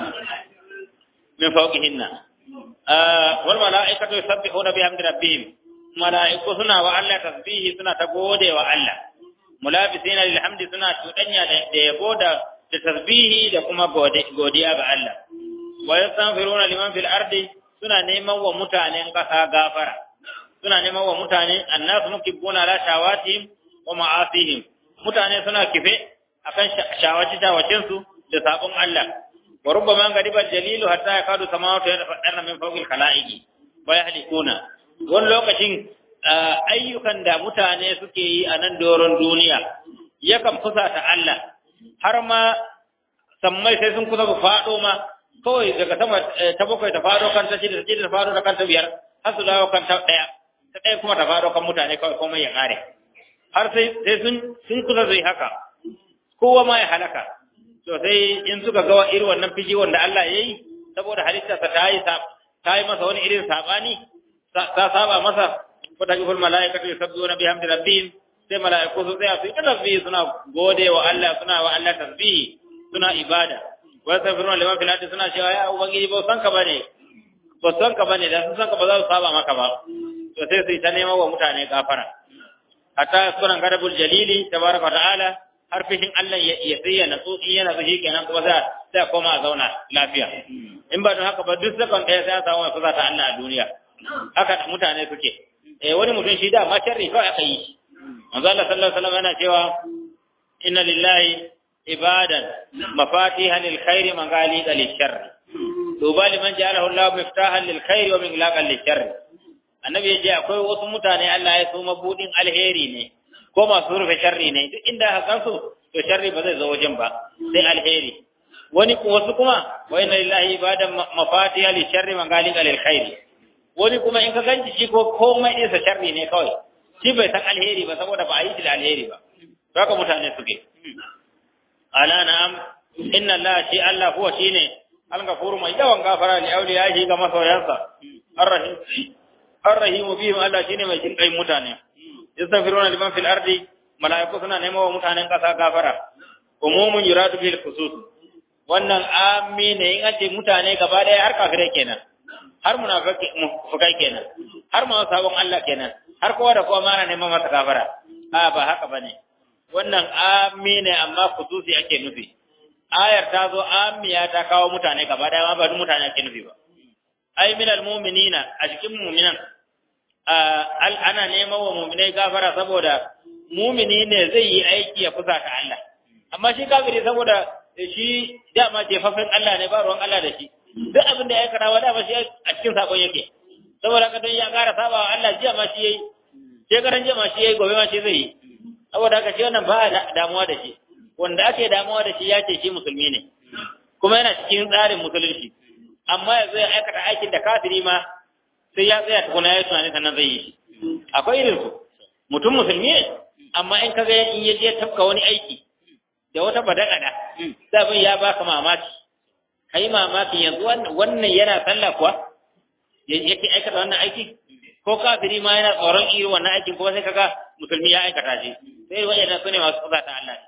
[SPEAKER 2] min fawqihinna wal mala'ikatu yusabbihuna bihamdi rabbihim mala'iku suna wa Allah tasbihi suna ta gode wa Allah mulabisina lil hamdi suna tudanya da yabo da da tasbihi da kuma godiya ga Allah wa yastaghfiruna liman fil ardi suna neman wa mutanen kasa gafara suna neman wa mutane annasu mukibuna la shawatihim wa ma'asihim mutane suna kife akan shawaci shawacin su da sabon Allah wa rubbama gadiba jalilu hatta yakadu samawati yatafaddana min fawqil khalaiqi wa yahlikuna wani lokacin ayyukan da mutane suke yi a nan doron duniya yakan fusata Allah har ma sammai sai sun kusa su faɗo ma kawai daga sama ta bakwai ta faɗo kan ta shida ta shida ta faɗo da kan ta biyar har su dawo kan ta ɗaya ta ɗaya kuma ta faɗo kan mutane kawai komai ya ƙare har sai sai sun sun kusa su yi haka kowa ma ya halaka to sai in suka ga irin wannan fiji wanda Allah ya yi saboda halittarsa ta yi ta yi masa wani irin saɓani ta saba masa wata kifin mala'ikatu yusabbihuna bihamdi rabbihim sai mala'iku su tsaya su yi tasbihi suna gode wa Allah suna wa Allah tasbihi suna ibada wa yastaghfiruna liman fil ardi suna cewa ya ubangiji ba san ka bane ba san ka bane da sun san ka ba za su saba maka ba to sai su yi ta neman wa mutane gafara hatta sunan gadabul jalili tabaraka ta'ala har fishin Allah ya sai ya natsu in yana zuci kenan kuma sai sai koma a zauna lafiya in ba don haka ba duk sakon ɗaya sai ya samu mai fusa ta Allah a duniya haka mutane suke eh wani mutum shi da ma sharri kawai aka yi manzo Allah sallallahu alaihi wasallam yana cewa inna lillahi ibadan mafatihan lil khairi maghaliqa lil sharri tuba liman ja'alahu Allah miftahan lil khairi wa miglaqan lil sharri annabi ya ce akwai wasu mutane Allah ya so mabudin alheri ne ko masu rufe sharri ne duk inda aka gansu to sharri ba zai zo wajen ba sai alheri wani wasu kuma wa inna lillahi ibadan mafatiha li sharri man galika lil khairi wani kuma in ka ganci shi ko komai din sa sharri ne kawai shi bai san alheri ba saboda ba a yi shi da alheri ba to haka mutane suke ala na'am inna allaha shi allah huwa shine al-ghafuru mai yawan gafara li awliyahi ga masoyansa ar-rahim ar-rahimu bihim allah shine mai jin kai mutane yastaghfiruna liman fil ardi malaiku suna neman wa mutanen kasa gafara umumun yuradu bil khusus wannan amina in ace mutane gaba daya har kafirai kenan har munafikai kenan har ma sabon Allah kenan har kowa da kowa mana neman masa gafara a ba haka bane wannan amina amma khususi ake nufi ayar ta zo amiya ta kawo mutane gaba daya ma ba duk mutane ake nufi ba ai minal mu'minina a cikin mu'minan ana neman wa muminai gafara saboda mumini ne zai yi aiki ya kusa ta Allah amma shi kafiri saboda shi dama jefafen Allah ne ba ruwan Allah da shi duk abin da ya aikata wa dama shi a cikin sakon yake saboda haka don ya kara saba wa Allah jiya ma shi yayi shekaran jiya ma shi yayi gobe ma shi zai yi saboda haka shi wannan ba a damuwa da shi wanda ake damuwa da shi ya ce shi musulmi ne kuma yana cikin tsarin musulunci amma yanzu ya aikata aikin da kafiri ma sai ya tsaya tukuna ya tunani sannan zai yi shi akwai irin su mutum musulmi ne amma in kaga in ya je tafka wani aiki da wata badakada sabin ya baka mamaki kai mamaki yanzu wannan yana sallah kuwa yake aikata wannan aiki ko kafiri ma yana tsoron irin wannan aikin kuma sai kaga musulmi ya aikata shi sai wajen su ne masu kusa ta Allah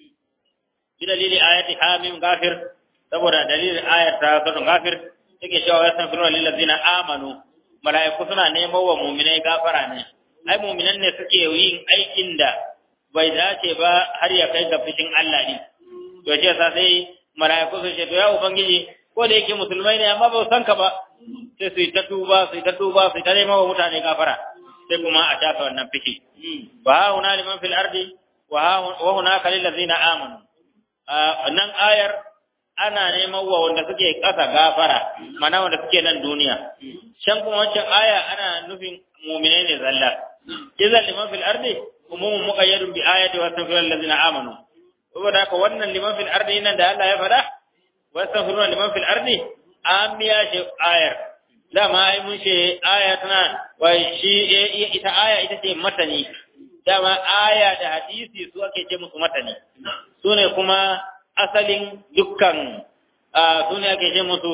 [SPEAKER 2] bi dalili ayati hamim gafir saboda dalilin ayat ta sura gafir yake cewa yastaghfiruna lil ladzina amanu mala'iku suna neman wa muminai gafara ne ai muminan ne suke yin aikin da bai dace ba har ya kai ga fishin Allah ne to ce sa sai mala'iku su ce to ya ubangiji ko da yake musulmai ne amma ba san ka ba sai su yi ta tuba su yi ta tuba su yi ta neman wa mutane gafara sai kuma a shafa wannan fishi wa ha huna liman fil ardi wa hunaka lil ladzina amanu nan ayar ana neman wa wanda suke ƙasa gafara mana wanda suke nan duniya shan kuma wancan aya ana nufin mu'mine ne zalla idan liman fil ardi umumun muqayyadun bi ayati wa astaghfiru allazina amanu saboda haka wannan liman fil ardi nan da Allah ya faɗa wa astaghfiru liman fil ardi amiya ce ayar dama ai mun ce aya tana wai shi ita aya ita ce matani dama aya da hadisi su ake ce musu matani su ne kuma asalin dukkan su ne ake ce musu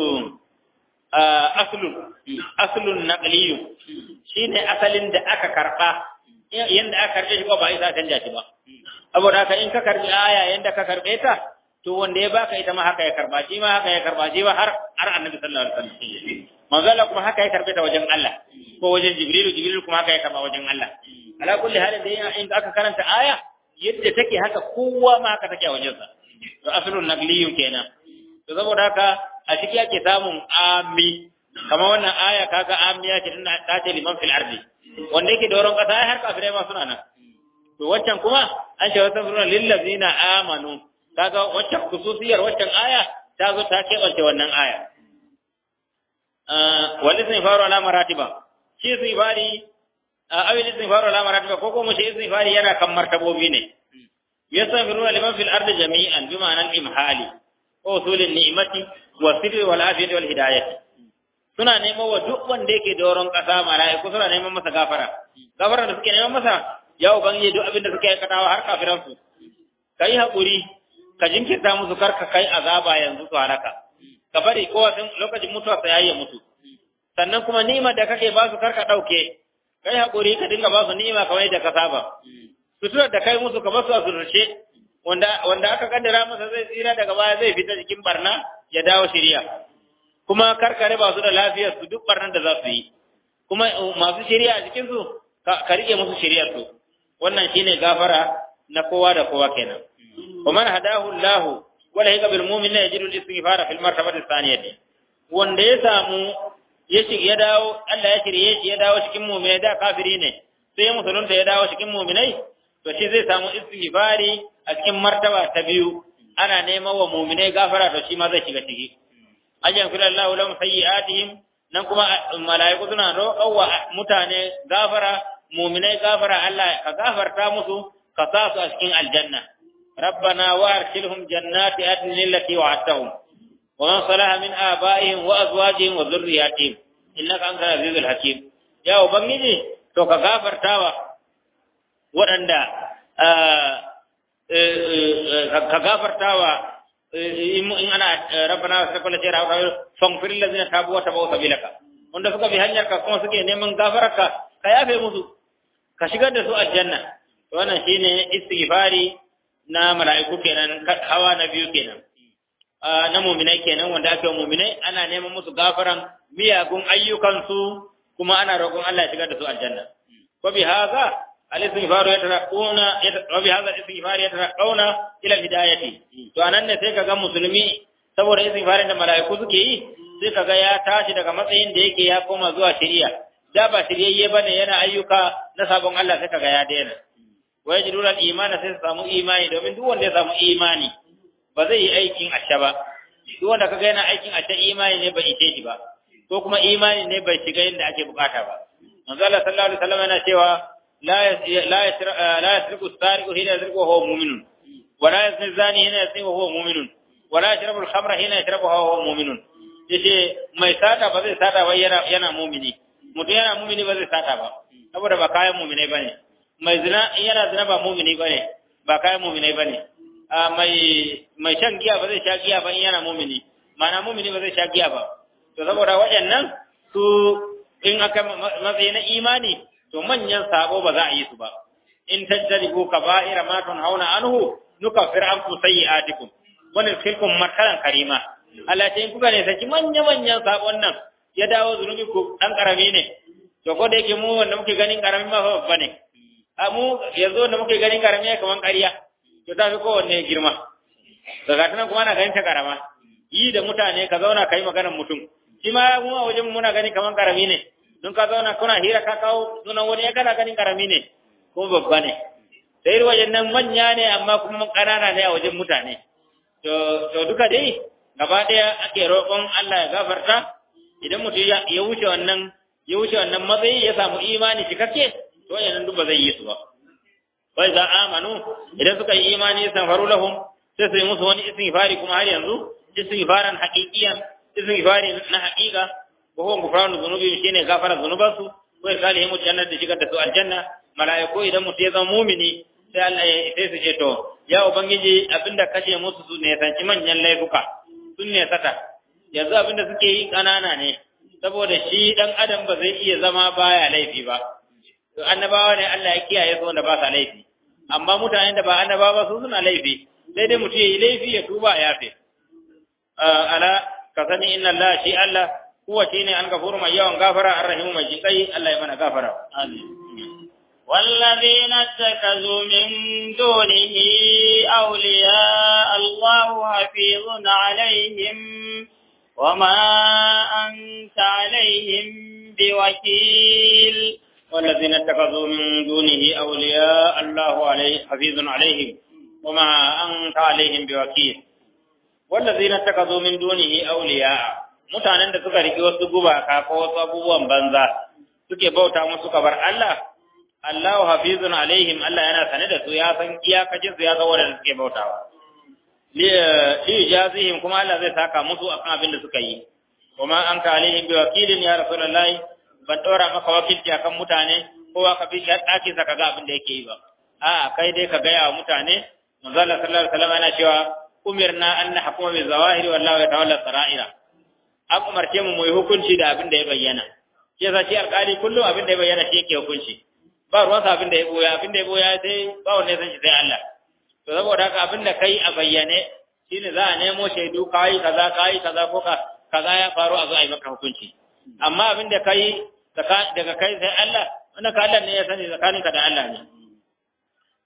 [SPEAKER 2] aslun aslun naqliyu shine asalin da aka karba yanda aka karbe shi ko ba isa canja shi ba saboda haka in ka karbi aya yanda ka karbe ta to wanda ya baka ita ma haka ya karba shi ma haka ya karba shi ba har har annabi sallallahu alaihi wasallam manzo kuma haka ya karbe ta wajen Allah ko wajen jibril jibril kuma haka ya karba wajen Allah ala kulli halin da in aka karanta aya yadda take haka kowa ma haka take a wajensa to aslun nagliyu kenan to saboda haka a ciki ake samun ami kamar wannan aya kaga amiya ce tana ta ce liman fil ardi wanda yake doron kasa ai har kafirai ma suna nan to waccan kuma an ce wasan suna lil ladzina amanu kaga waccan khususiyar waccan aya ta zo ta kebance wannan aya wal istighfaru ala maratiba shi istighfari awil istighfaru ala maratiba ko ko mu shi istighfari yana kan martabobi ne yastaghfiruna liman fil ardi jami'an bi ma'anan imhali wa usulin ni'mati wa sirri wal afiyati wal hidayati suna neman wa duk wanda yake doron kasa mala'iku suna neman masa gafara gafara da suke neman masa ya ubangiji duk abin da suke aikatawa har kafiran su kai hakuri ka jinkirta musu kar ka kai azaba yanzu su halaka ka bari kowa sun lokacin mutuwa sai yayi mutu sannan kuma ni'imar da kake ba su kar ka dauke kai hakuri ka dinga ba su ni'ima kamar yadda ka saba suturar da kai musu kamar su a surushe wanda wanda aka kaddara masa zai tsira daga baya zai fita cikin barna ya dawo shirya kuma karkare ba su da lafiyar su duk barnan da za su yi kuma masu shirya a cikin su ka rike musu shiryar su wannan shine gafara na kowa da kowa kenan wa man hadahu Allah wala yaka bil mu'min la yajidu al-istighfara fil martabati thaniyati wanda ya samu ya ci ya dawo Allah ya shirye shi ya dawo cikin mu'minai da kafiri ne sai ya musulunta ya dawo cikin mu'minai to shi zai samu istighfari a cikin martaba ta biyu ana neman wa mu'minai gafara to shi ma zai shiga ciki ajan fil Allah lahum sayyi'atihim nan kuma mala'iku suna roƙon wa mutane gafara mu'minai gafara Allah ka gafarta musu ka sa su a cikin aljanna rabbana wa arsilhum jannati adnin allati wa'adtahum wa man salaha min aba'ihim wa azwajihim wa dhurriyyatihim innaka antal azizul hakim ya ubangiji to ka gafartawa waɗanda ka gafartawa in ana rabbana wa sakala jira wa faghfir allazina tabu wa tabu sabilaka wanda suka bi hanyar ka kuma suke neman gafararka ka yafe musu ka shigar da su aljanna wannan shine istighfari na mala'iku kenan hawa na biyu kenan na mu'minai kenan wanda ake mu'minai ana neman musu gafaran miyagun ayyukansu kuma ana roƙon Allah ya shigar da su aljanna wa bi hadha al-istighfar yatarquna wa bi hadha al-istighfar yatarquna ila hidayati to anan ne sai kaga musulmi saboda istighfarin da mala'iku suke yi sai kaga ya tashi daga matsayin da yake ya koma zuwa shari'a da ba shiryayye bane yana ayyuka na sabon Allah sai kaga ya daina wa yajidul al-imana sai su samu imani domin duk wanda ya samu imani ba zai yi aikin asha ba duk wanda kaga yana aikin asha imani ne bai ishe shi ba ko kuma imani ne bai shiga yadda ake bukata ba manzo Allah sallallahu alaihi wasallam yana cewa la la la yasriqu as-sariqu hina yasriqu wa huwa mu'minun wa la yazni zani hina yazni wa huwa mu'minun wa la yashrabu al-khamra hina yashrabu wa huwa mu'minun yace mai sata ba zai sata ba yana yana mu'mini mutum yana mu'mini ba zai sata ba saboda ba kayan mu'minai bane mai zina in yana zina ba mu'mini bane ba kayan mu'minai bane mai mai shan giya ba zai sha giya ba in yana mu'mini ma'ana mu'mini ba zai sha giya ba to saboda waɗannan su in aka matsayi na imani to manyan sabo ba za a yi su ba in tajtaribu kaba'ira ma tunhauna anhu nukaffir ankum sayyi'atikum wa nudkhilkum marhalan karima Allah ce in kuka ne saki manya manyan sabon nan ya dawo zunubi ku dan karami ne to ko da yake mu wanda muke ganin karami ma fa babba ne a mu yanzu wanda muke ganin karami ya kaman ƙarya to ta fi kowanne girma daga tunan kuma ana ganin ta karama yi da mutane ka zauna ka yi maganar mutum shi ma mu a wajen muna gani kaman karami ne don ka zauna kuna hira ka kawo sunan wani ya kana ganin karami ne ko babba ne da irin wajen nan manya ne amma kuma ƙanana ne a wajen mutane to to duka dai gaba ɗaya ake roƙon Allah ya gafarta idan mutum ya wuce wannan ya wuce wannan matsayi ya samu imani cikakke to wannan duk ba zai yi su ba wa idza amanu idan suka yi imani faru lahum sai su yi musu wani istighfari kuma har yanzu istighfaran haqiqiyan istighfari na haqiqa wa huwa ghufranu dhunubi shine gafara dhunubansu wa irsalihim jannat da shigar da su aljanna malaiku idan mutum ya zama mumini sai Allah ya sai su ce to ya ubangiji abinda kace musu su ne sanci manyan laifuka sun ne sata yanzu abinda suke yi kanana ne saboda shi dan adam ba zai iya zama baya laifi ba to annabawa ne Allah ya kiyaye su wanda ba sa laifi amma mutanen da ba annabawa ba su suna laifi sai dai mutum ya yi laifi ya tuba ya yafe ala ka sani inna Allah shi Allah huwa shine an gafuru mai yawan gafara arrahimu mai jinkai Allah ya mana gafara amin
[SPEAKER 1] والذين اتخذوا من دونه أولياء الله حفيظ عليهم وما أنت عليهم بوكيل
[SPEAKER 2] والذين اتخذوا من دونه أولياء الله عليه حفيظ عليهم وما أنت عليهم بوكيل والذين اتخذوا من دونه أولياء mutanen da suka riki wasu gubaka ko wasu abubuwan banza suke bauta musu kabar Allah Allahu hafizun alaihim Allah yana sane da su ya san iyakacin su ya ga wanda suke bautawa li jazihim kuma Allah zai saka musu akan abin da suka yi kuma an ka alaihim bi wakilin ya rasulullahi ban dora maka wakilci akan mutane kowa ka bi shi ɗaki sa kaga abin da yake yi ba a kai dai ka gaya wa mutane manzo Allah sallallahu alaihi wasallam yana cewa umirna an nahkuma bi zawahiri wallahu yatawalla saraira an umarce mu mu yi hukunci da abin da ya bayyana shi yasa shi alƙali kullum abin da ya bayyana shi yake hukunci ba ruwan sa abin da ya boya abin da ya boya sai ba wanda ya san shi sai Allah to saboda haka abin da kai a bayyane shine za a nemo shaidu kai kaza kai kaza ko ka kaza ya faru a zo a yi maka hukunci amma abin da kai daga kai sai Allah wannan ka Allah ne ya sani tsakaninka da Allah ne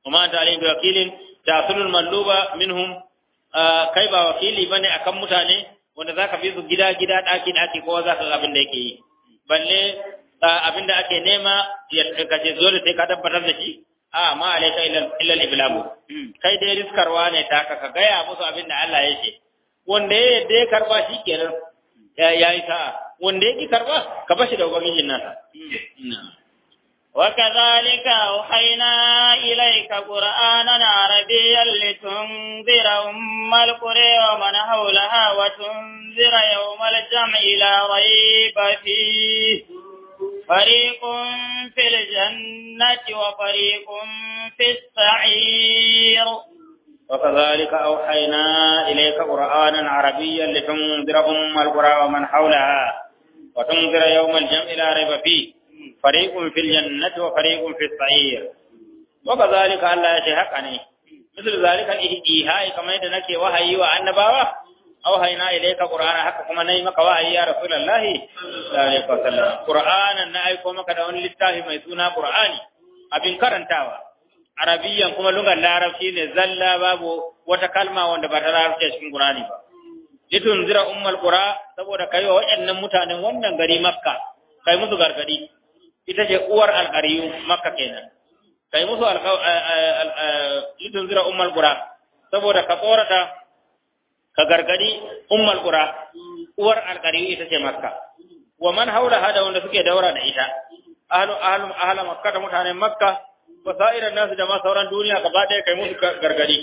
[SPEAKER 2] kuma anta alayhi wakilin ta'sulul malluba minhum kai ba wakili bane akan mutane wanda zaka bi su gida gida daki daki kowa zaka ga abin da yake yi balle abin da ake nema ya kace dole sai ka tabbatar da shi a ma alayka illa illa iblamu kai dai riskarwa ne ta ka gaya musu abin da Allah ya ce wanda ya yadda ya karba shi kenan ya yi sa'a wanda ya ki karba ka bashi da ubangijin nasa
[SPEAKER 1] وكذلك أوحينا إليك قرآنا عربيا لتنذر أم القرى ومن حولها وتنذر يوم الجمع لا ريب فيه فريق في الجنة وفريق في السعير
[SPEAKER 2] وكذلك أوحينا إليك قرآنا عربيا لتنذر أم القرى ومن حولها وتنذر يوم الجمع لا ريب فيه فريق في الجنة وفريق في السعير وكذلك الله يشهقني مثل ذلك الإيهاء كما يدنك وحي وأنباوة أوحينا إليك قرآن حق كما نيمك وحي يا رسول الله صلى الله عليه وسلم قرآن نأيكم كدون لله ميسونا قرآني أبن كرنتاوى عربيا كما لغة العربية نزل باب وتكلمة وانت بطرار cikin Qur'ani ba litunzira ummul qura saboda kai wa waɗannan mutanen wannan gari makka kai musu gargadi ita ce uwar alƙariyu makka kenan kai musu lidun zira ummal qura saboda ka tsorata ka gargadi ummal qura uwar alƙariyu ita ce makka wa man haula hada wanda suke daura da ita ahlu ahlu ahla makka da mutanen makka wa sa'iran nasu da ma sauran duniya gaba ɗaya kai musu gargadi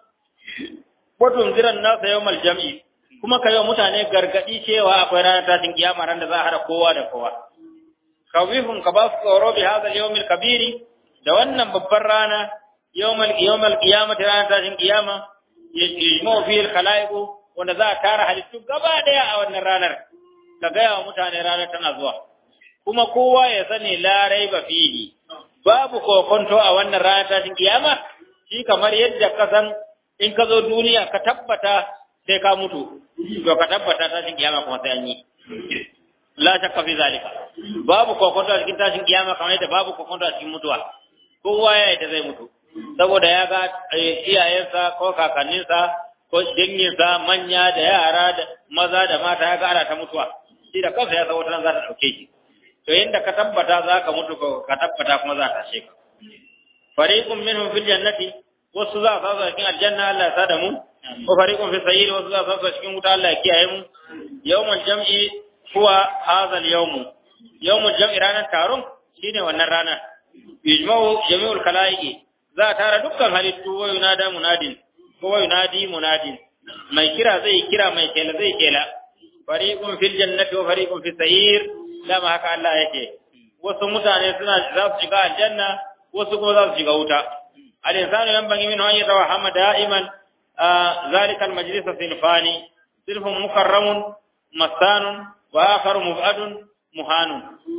[SPEAKER 2] watun ziran nasu yawmal jam'i kuma kai wa mutane gargadi cewa akwai ranar tashin kiyama ran da za a hada kowa da kowa kawifun ka ba su tsoro bi hadal yawmil kabiri da wannan babbar rana yawmal yawmal qiyamati ranar tashin kiyama yajmu fi al khalaiq wanda za a tara halittu gaba daya a wannan ranar ka gaya wa mutane ranar tana zuwa kuma kowa ya sani la raiba fihi babu kokonto a wannan ranar tashin kiyama shi kamar yadda ka san in ka zo duniya ka tabbata sai ka mutu to ka tabbata tashin kiyama kuma sai an yi la shakka fi zalika babu kokonto a cikin tashin kiyama kamar yadda babu kokonto a cikin mutuwa kowa ya yadda zai mutu saboda ya ga iyayensa ko kakanninsa ko danginsa manya da yara da maza da mata ya ga ana ta mutuwa shi da kansa ya san wata nan za ta ɗauke shi to yadda ka tabbata za ka mutu ka tabbata kuma za ta tashe ka fariqun minhum fil jannati wasu za su cikin aljanna Allah ya sa da mu wa fariqun fi sayyid wasu za su cikin wuta Allah ya kiyaye mu yawmul jam'i huwa hadha al-yawm yawmul jam'i ranar taron shine wannan rana yujma'u jami'ul khalaiqi za a tara dukkan halittu wa yunada munadin ko wa yunadi munadin mai kira zai kira mai kela zai kela fariqun fil jannati wa fariqun fis sa'ir dama haka Allah yake wasu mutane suna za su shiga aljanna wasu kuma za su shiga wuta al-insanu yanbaghi minhu an yatawahhama da'iman ذلك المجلس صنفان صنف مكرم مسان وآخر مبعد مهان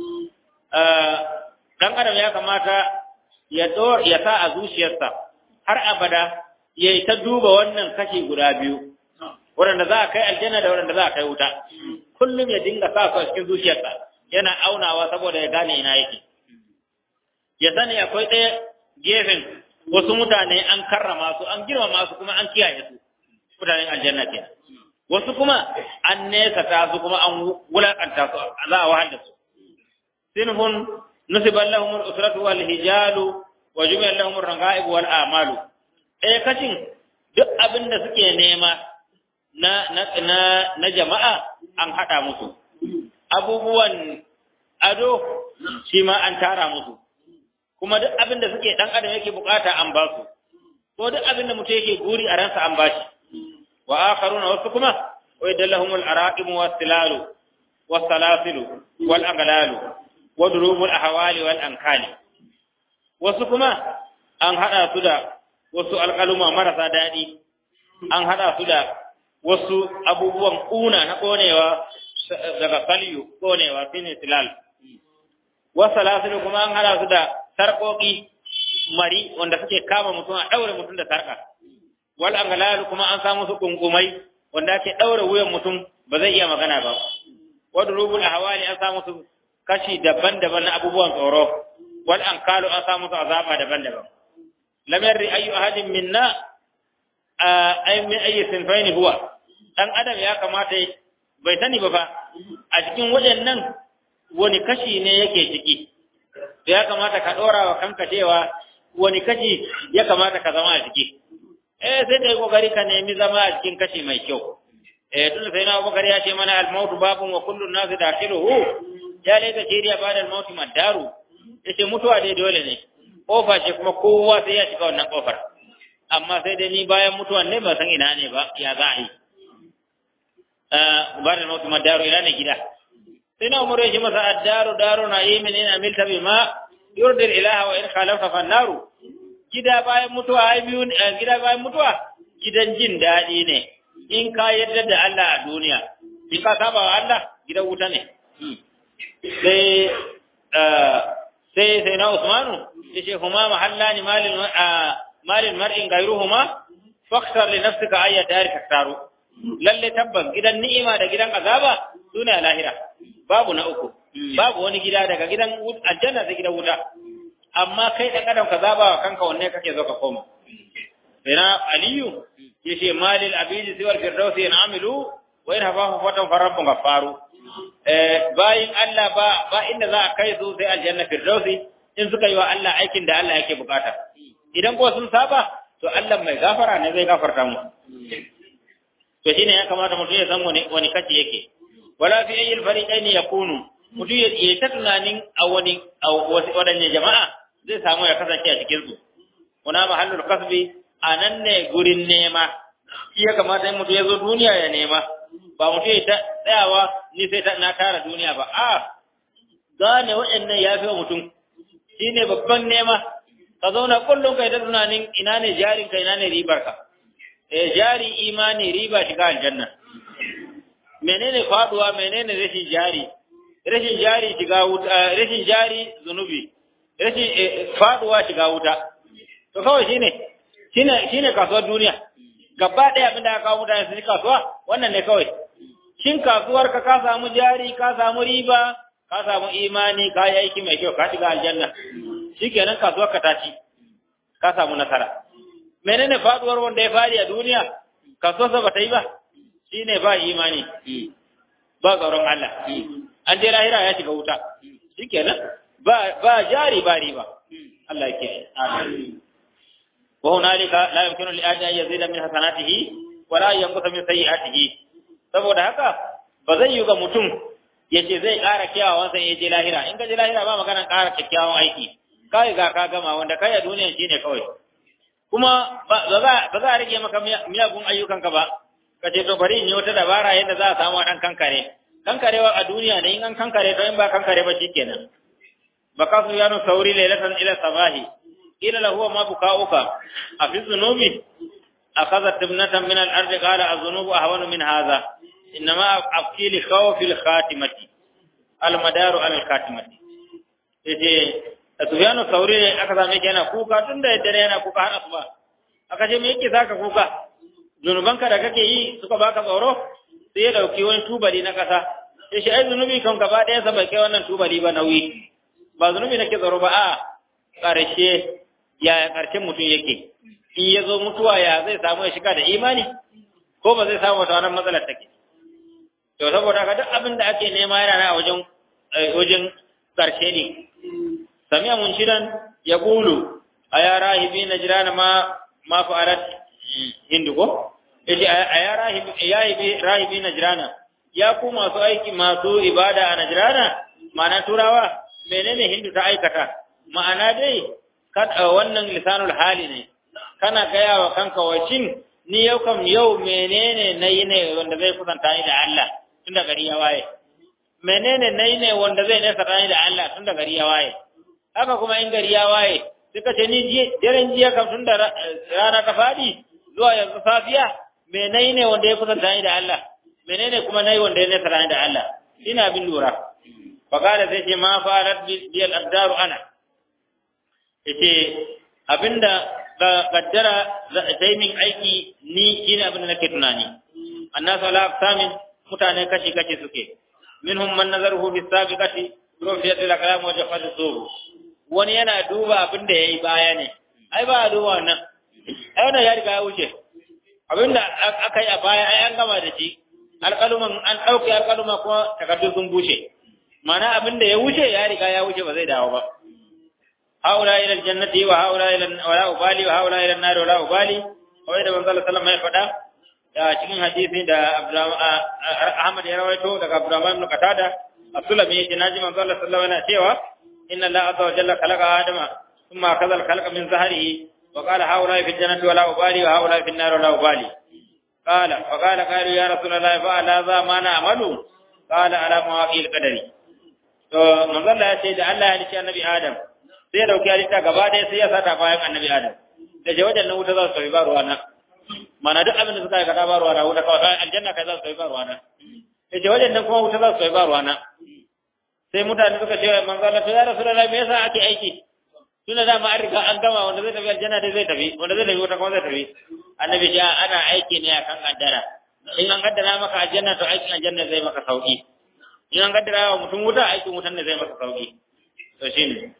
[SPEAKER 2] dan adam ya kamata ya dor ya sa a zuciyarsa har abada ya yi ta duba wannan kashi guda biyu waɗanda za a kai aljanna da waɗanda za a kai wuta kullum ya dinga sa su a cikin zuciyarsa yana aunawa saboda ya gane ina yake ya sani akwai ɗaya gefen wasu mutane an karrama su an girmama su kuma an kiyaye su mutanen aljanna kenan wasu kuma an nesa ta su kuma an wulakanta su za a wahal da su sinhun nusiban lahum al-usratu wal hijalu wa jumi'a lahum ar-ranga'ib wal a'malu eh kacin duk abin da suke nema na na na, na jama'a an hada musu abubuwan ado shi ma an tara musu kuma duk abin da suke dan adam yake bukata an ba su ko duk abin da mutum yake guri a ransa an bashi wa akharuna wasu kuma wa idallahum al-araqib wa silalu wa salasilu wal aghlalu wa durubul ahwali wal ankali wasu kuma an hada su da wasu alƙaluma marasa daɗi an hada su da wasu abubuwan kuna na konewa daga salyu konewa shine silal wa salasilu kuma an hada su da sarƙoƙi mari wanda suke kama mutum a ɗaure mutum da sarƙa wal angalalu kuma an samu su kunkumai wanda ake ɗaure wuyan mutum ba zai iya magana ba wa durubul ahwali an samu su kashi daban-daban na abubuwan tsoro wal ankalu an samu su azaba daban-daban lam yarri ayu ahadin minna ay min ayi sinfaini huwa dan adam ya kamata bai sani ba fa a cikin waɗannan wani kashi ne yake ciki to ya kamata ka ɗora wa kanka cewa wani kashi ya kamata ka zama a ciki eh sai dai kokari ka nemi zama a cikin kashi mai kyau eh tun sai na Abubakar ya ce mana al-mautu babun wa kullu an-nas dakhiluhu ya laika shiriya ba da al-mautu madaru yace mutuwa dai dole ne kofa ce kuma kowa sai ya shiga wannan kofar amma sai dai ni bayan mutuwan ne ba san ina ne ba ya za a yi ba da al-mautu madaru ina ne gida sai na umar ya ce masa addaru daru na yi min ina milta bi ma yurdil ilaha wa in khalafta fannaru gida bayan mutuwa ai biyu gida bayan mutuwa gidan jin daɗi ne in ka yarda da Allah a duniya in ka saba wa Allah gidan wuta ne sai sai sai na Usmanu yace huma mahallani malin malin mar'in gairuhuma fakhtar li nafsika ayya dari taktaru lalle tabbas gidan ni'ima da gidan azaba sune a lahira babu na uku babu wani gida daga gidan aljanna sai gidan wuta amma kai dan adam ka zaba wa kanka wanne kake zo ka koma ina aliyu yace malil abidi siwal firdausi in amilu wa in hafahu fatan farabbun gafaru eh bayin Allah ba ba inda za a kai su sai aljanna firdausi in suka yi wa Allah aikin da Allah yake bukata idan ko sun saba to Allah mai gafara ne zai gafarta mu to shine ya kamata mutum ya san wani wani kaci yake wala fi ayyil fariqain yakunu mutum ya yi ta tunanin a wani a wasu wadanne jama'a zai samu ya kasance a cikin su kuna mahallul kasbi anan ne gurin nema shi ya kamata in mutum ya zo duniya ya nema ba mutum ya tsayawa ni sai ta na tara duniya ba a gane waɗannan ya fi wa mutum shi ne babban nema ka zauna kullum kai ta tunanin ina ne jarin ka ina ne ribar ka eh jari imani riba shiga aljanna menene faduwa menene rashin jari rashin jari shiga wuta rashin jari zunubi rashin faduwa shiga wuta to kawai shine shine shine kasuwar duniya gaba ɗaya abin da aka kawo mutane su kasuwa wannan ne kawai shin kasuwar ka ka samu jari ka samu riba ka samu imani ka yi aiki mai kyau ka shiga aljanna shikenan kasuwar ka ta ci ka samu nasara menene faduwar wanda ya fadi a duniya kasuwarsa ba ta yi ba shine ba imani ba tsaron Allah an je lahira ya shiga wuta shikenan ba ba jari ba riba Allah yake amin وهنالك لا يمكن لأحد أن يزيد من حسناته ولا ينقص من سيئاته saboda haka ba zai yi ga mutum ya ce zai ƙara kyawawan sai ya je lahira in ka je lahira ba maganar ƙara kyakkyawan aiki kai ga ka gama wanda kai a duniyan shine kawai kuma ba za a rage maka miyagun ayyukanka ba ka ce to bari in yi wata dabara yadda za a samu ɗan kankare kankarewa a duniya ne in an kankare to in ba kankare ba shikenan ba ka su yano sauri lailatan ila sabahi قيل له ما بكاؤك أفي الذنوب أخذت ابنة من الأرض قال الذنوب أهون من هذا إنما أبكي لخوف الخاتمة المدار على الخاتمة yace Sufyanu Sauri ne aka same shi yana kuka tun da dare yana kuka har asuba aka ce me yake saka kuka zunubanka da kake yi suka baka tsoro sai ya dauki wani tubali na kasa sai shi ai zunubi kan gaba ɗaya sa bai kai wannan tubali ba nauyi ba zunubi nake tsoro ba a ƙarshe yaya ƙarshen mutum yake in ya zo mutuwa ya zai samu ya shiga da imani ko ba zai samu wata wannan matsalar take to saboda haka duk abin da ake nema yana na wajen wajen ƙarshe ne sami'a munshidan ya gulu a ya rahibi na jirana ma ma fa'alat hindu ko yace a ya rahibi ya rahibi na jirana ya ku masu aiki masu ibada a najrana ma'ana turawa menene hindu ta aikata ma'ana dai wannan lisanul hali ne kana gaya wa kanka wacin ni yau kam yau menene nayi ne wanda zai kusanta ni da Allah tun da gari ya waye menene nayi ne wanda zai nesa ni da Allah tun da gari ya waye haka kuma in gari ya waye suka ce ni daren jiya kam tun da rana ta fadi zuwa yanzu safiya me nayi ne wanda ya kusanta ni da Allah menene kuma nayi wanda ya nesa ni da Allah ina bin lura faqala sai ce ma fa'alat bil abdaru ana yace abinda ga kaddara sai min aiki ni shine abinda nake tunani annasu ala aqsamin mutane kashi kashi suke minhum man nazaruhu bis sabiqati rufiyat al aqlam wa jafat suhu wani yana duba abinda yayi baya ne ai ba a duba wannan ai wannan ya riga ya wuce abinda aka yi a baya ai an gama da shi alƙaluman an ɗauke alƙaluma kuma takardu sun bushe mana abinda ya wuce ya riga ya wuce ba zai dawo ba haula ila aljannati wa haula ila wala ubali wa haula ila an-nar wala ubali kawai da manzo sallallahu alaihi wasallam ya faɗa da cikin hadisi da Ahmad ya rawaito daga Abdurrahman ibn Qatada Abdullah bin Naji manzo sallallahu alaihi wasallam yana cewa inna Allah azza wa jalla khalaqa adama thumma akhadha al-khalqa min zahrihi wa qala haula fi al-jannati wala ubali wa haula fi an-nar wala ubali قال فقال قالوا يا رسول الله فعلى ذا ما نعمل قال على مواقع القدر to manzon Allah ya ce da Allah ya halicci annabi Adam sai ya dauki halitta gaba ɗaya sai ya sata bayan annabi Adam da je wajen nan wuta za su tafi ba ruwa na mana duk abin da suka aikata ba ruwa na wuta kawai aljanna kai za su tafi ba ruwa na da je wajen nan kuma wuta za su tafi ba ruwa na sai mutane suka ce manzon Allah to ya Rasulullahi me yasa ake aiki tunda dama an riga an gama wanda zai tafi aljanna dai zai tafi wanda zai tafi wuta kuma zai tafi annabi ya ana aiki ne akan kaddara in an kaddara maka aljanna to aikin aljanna zai maka sauki in an kaddara wa mutum wuta aikin wutan ne zai maka sauki to shine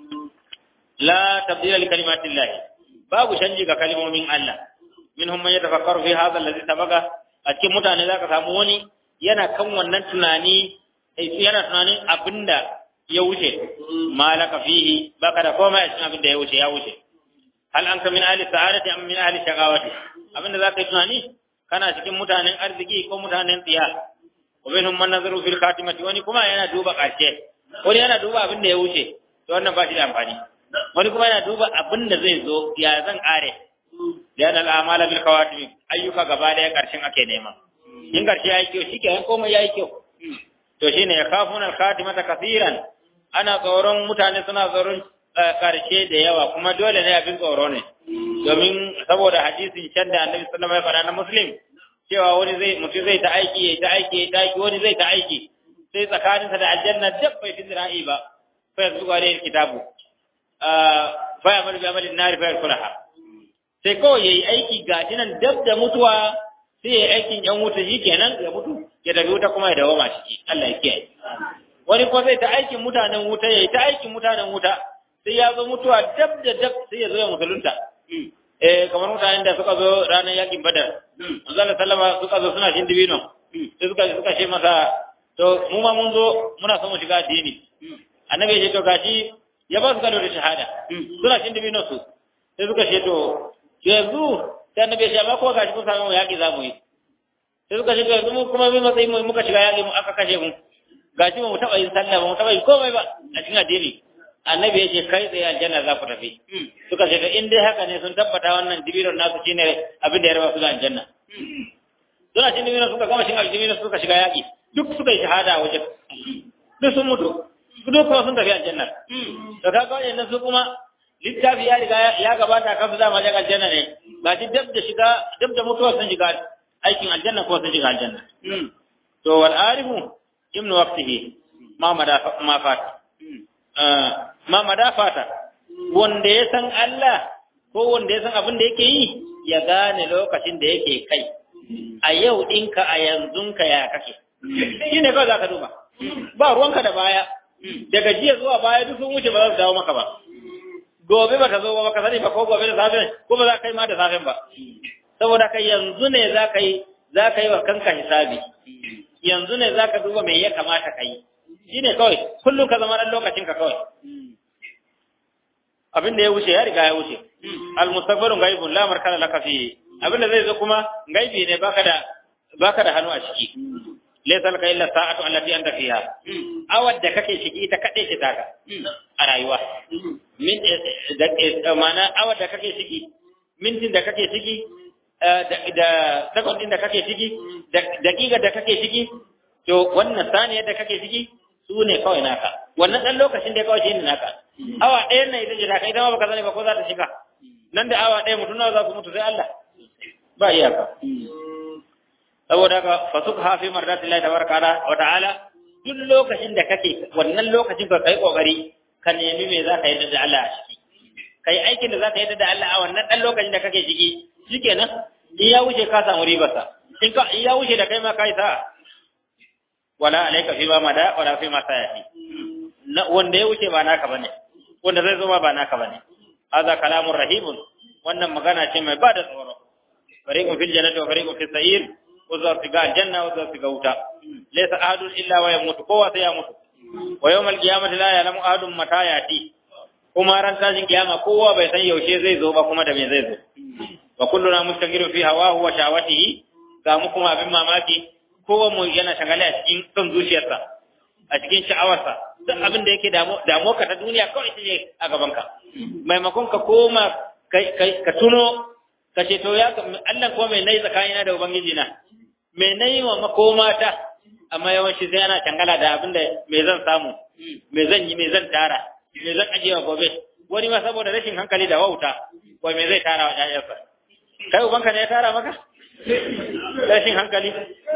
[SPEAKER 2] la tabdila li kalimatillah babu canji ga kalmomin Allah minhum man yatafakkaru fi hadha alladhi sabaqa a cikin mutane zaka samu wani yana kan wannan tunani yana tunanin abinda ya wuce malaka fihi baka da komai a cikin abinda ya wuce ya wuce hal anka min ahli sa'adati am min ahli shaqawati abinda zaka yi tunani kana cikin mutanen arziki ko mutanen tsiya wa minhum man nazaru fil khatimati wani kuma yana duba karshe wani yana duba abinda ya wuce to wannan ba shi da amfani wani kuma yana duba abinda zai zo ya zan kare lian al amala bil khawatim ayyuka gaba daya karshen ake nema in karshe yayi kyau shikenan komai yayi kyau to shine yakhafuna al khatimata kaseeran ana tsoron mutane suna tsoron karshe da yawa kuma dole ne abin tsoro ne domin saboda hadisin can da annabi sallallahu alaihi wasallam ya na muslim cewa wani zai mutum zai ta aiki ya ta aiki ya ta aiki wani zai ta aiki sai tsakaninsa da aljanna dab bai fi zira'i ba fa yanzu ga ne kitabu fa ya malu bi amalin nari fa yakulaha sai kawai yayi aiki ga nan dab da mutuwa sai yayi aikin yan wuta shikenan ya mutu ya tafi wuta kuma ya dawo ma ciki Allah ya kiyaye wani kuma zai ta aikin mutanen wuta yayi ta aikin mutanen wuta sai ya zo mutuwa dab da dab sai ya zo ya musulunta eh kamar mutanen da suka zo ranar yakin badar Allah sallama suka zo suna shin dibino sai suka suka ce masa to mu ma mun zo muna son mu shiga addini annabi ya ce to gashi ya ba su gado da shahada suna shin dibino su sai suka ce to yanzu sai annabi ya ce amma ko gashi kun samu yaki za mu yi sai suka ce to yanzu mu kuma bi matsayin mu muka shiga yaki mu aka kashe mu gashi ba mu taba yin sallah ba mu taba yin komai ba a cikin addini annabi ya ce kai tsaye aljanna za ku tafi suka ce to in dai haka ne sun tabbata wannan dibiron nasu shine abin da ya raba su da aljanna suna cin dibiron suka gama cin dibiron suka shiga yaƙi duk suka yi shahada a wajen duk sun mutu duk kuma sun tafi aljanna to kaga wajen su kuma littafi ya riga ya gabata kan su dama jaga aljanna ne ba ji dab da shiga dab da mutuwa sun shiga aikin aljanna ko sun shiga aljanna to wal arifu ibnu waqtihi ma mada ma fata ma madafata wanda ya san Allah ko wanda ya san abin da yake yi ya gane lokacin da yake kai a yau ɗinka a yanzunka ya kake shi ne kawai za ka duba ba ruwanka da baya daga jiya zuwa baya duk sun wuce ba za su dawo maka ba gobe ba ta zo ba ka sani ba ko gobe da safe ko ba za ka yi ma da safen ba saboda kai yanzu ne za ka yi za ka yi wa kanka hisabi yanzu ne za ka duba me ya kamata ka yi shi ne kawai kullum ka zama ɗan lokacinka kawai abin da ya wuce ya riga ya wuce almustaqbalun ghaibun la markana laka fi abin da zai zo kuma gaibi ne baka da baka da hannu a ciki laysa laka illa sa'atu allati anta fiha awad da kake ciki ita kade ce taka a rayuwa min da mana awad da kake ciki mintin da kake ciki da second da kake ciki da daƙiƙar da kake ciki to wannan saniyar da kake ciki su ne kawai naka wannan ɗan lokacin da ya kawai shi ne naka awa ɗaya na ita ce naka ita ma baka sani ba ko za ta shiga nan da awa ɗaya mutum nawa za su mutu sai Allah ba iyaka saboda haka fasuk hafi mardati Allah tabaraka wa ta'ala duk lokacin da kake wannan lokacin ka kai kokari ka nemi me za ka yi da Allah a ciki kai aikin da za ka yi da Allah a wannan ɗan lokacin da kake ciki shikenan in ya wuce ka samu ribarsa in ka in ya wuce da kai ma kai sa'a wala alayka fi ma mada wala fi ma sayati wanda ya wuce ba naka bane wanda zai zo ba naka bane hadha kalamun rahibun wannan magana ce mai bada tsoro fariqun fil jannati wa fariqun fis sa'ir wa za su ga aljanna wa za su ga wuta laysa ahadun illa wa yamutu kowa sai ya mutu wa yawmal qiyamati la ya'lamu ahadun mata yati kuma ran tashin kiyama kowa bai san yaushe zai zo ba kuma da me zai zo wa kulluna mustaqirun fi hawahu wa shawatihi ga mu kuma abin mamaki kowa mu yana shagale a cikin son zuciyarsa a cikin sha'awarsa duk abin da yake damu ka ta duniya kawai ita ce a gabanka maimakon ka koma ka tuno ka ce to ya Allah kuma mai nayi tsakanina da ubangiji na mai nayi wa makomata amma yawanci sai ana tangala da abin da me zan samu me zan yi me zan tara me zan ajiye wa gobe wani ma saboda rashin hankali da wauta wai me zai tara wa ƴaƴansa kai ubanka ne ya tara maka rashin hankali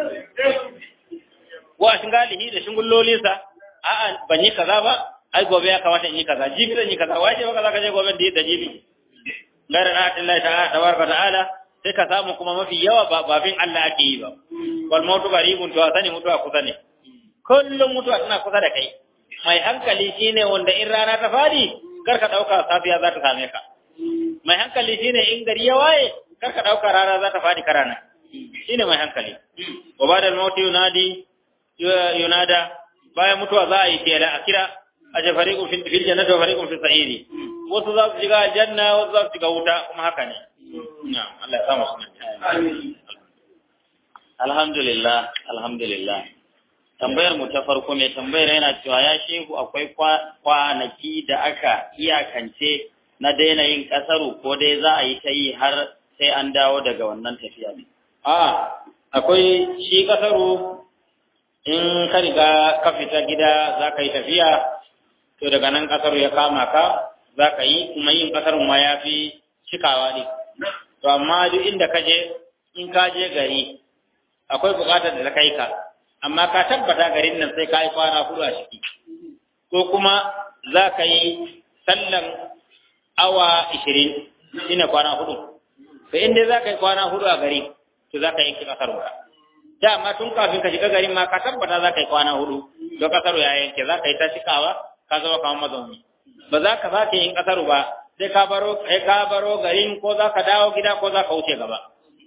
[SPEAKER 2] wa shingalihi da shingullolinsa a'a ban yi kaza ba ai gobe ya kamata in yi kaza jibi zan yi kaza wace ba kaza ka je gobe da da jibi garin Allah ta'ala tabaraka ta'ala sai ka samu kuma mafi yawa ba babin Allah ake yi ba wal mautu qaribun to sani mutuwa kusa ne kullum mutuwa tana kusa da kai mai hankali shine wanda in rana ta fadi kar ka dauka safiya za ta same ka mai hankali shine in gari ya waye kar ka dauka rana za ta fadi karana shine mai hankali wa ba'da al-mauti yunadi yunada bayan mutuwa za a yi tela a kira a je fariqun fil jannati wa fariqun fis sa'iri wasu za su shiga aljanna wasu za su shiga wuta kuma haka ne na'am Allah ya samu sunan
[SPEAKER 3] alhamdulillah alhamdulillah tambayar mu ta farko mai tambayar yana cewa ya shehu akwai kwanaki da aka iyakance na daina yin kasaru ko dai za a yi ta yi har sai an dawo daga wannan tafiya ne
[SPEAKER 2] a akwai shi kasaru in ka riga ka fita gida za ka yi tafiya to daga nan kasaru ya kama ka za ka yi kuma yin kasarun ma ya fi cikawa ne to amma duk inda ka je in ka je gari akwai bukatar da ta kai ka amma ka tabbata garin nan sai ka yi kwana hudu a ciki ko kuma za ka yi sallan awa ishirin shine kwana hudu to in dai za ka yi kwana hudu a gari to za ka yanke kasar ka dama tun kafin ka shiga garin ma ka tabbata za ka yi kwana hudu don kasar ya yanke za ka yi ta cikawa ka zama kamar mazauni ba za ka sake yin kasar ba sai ka baro sai ka baro garin ko za ka dawo gida ko za ka wuce gaba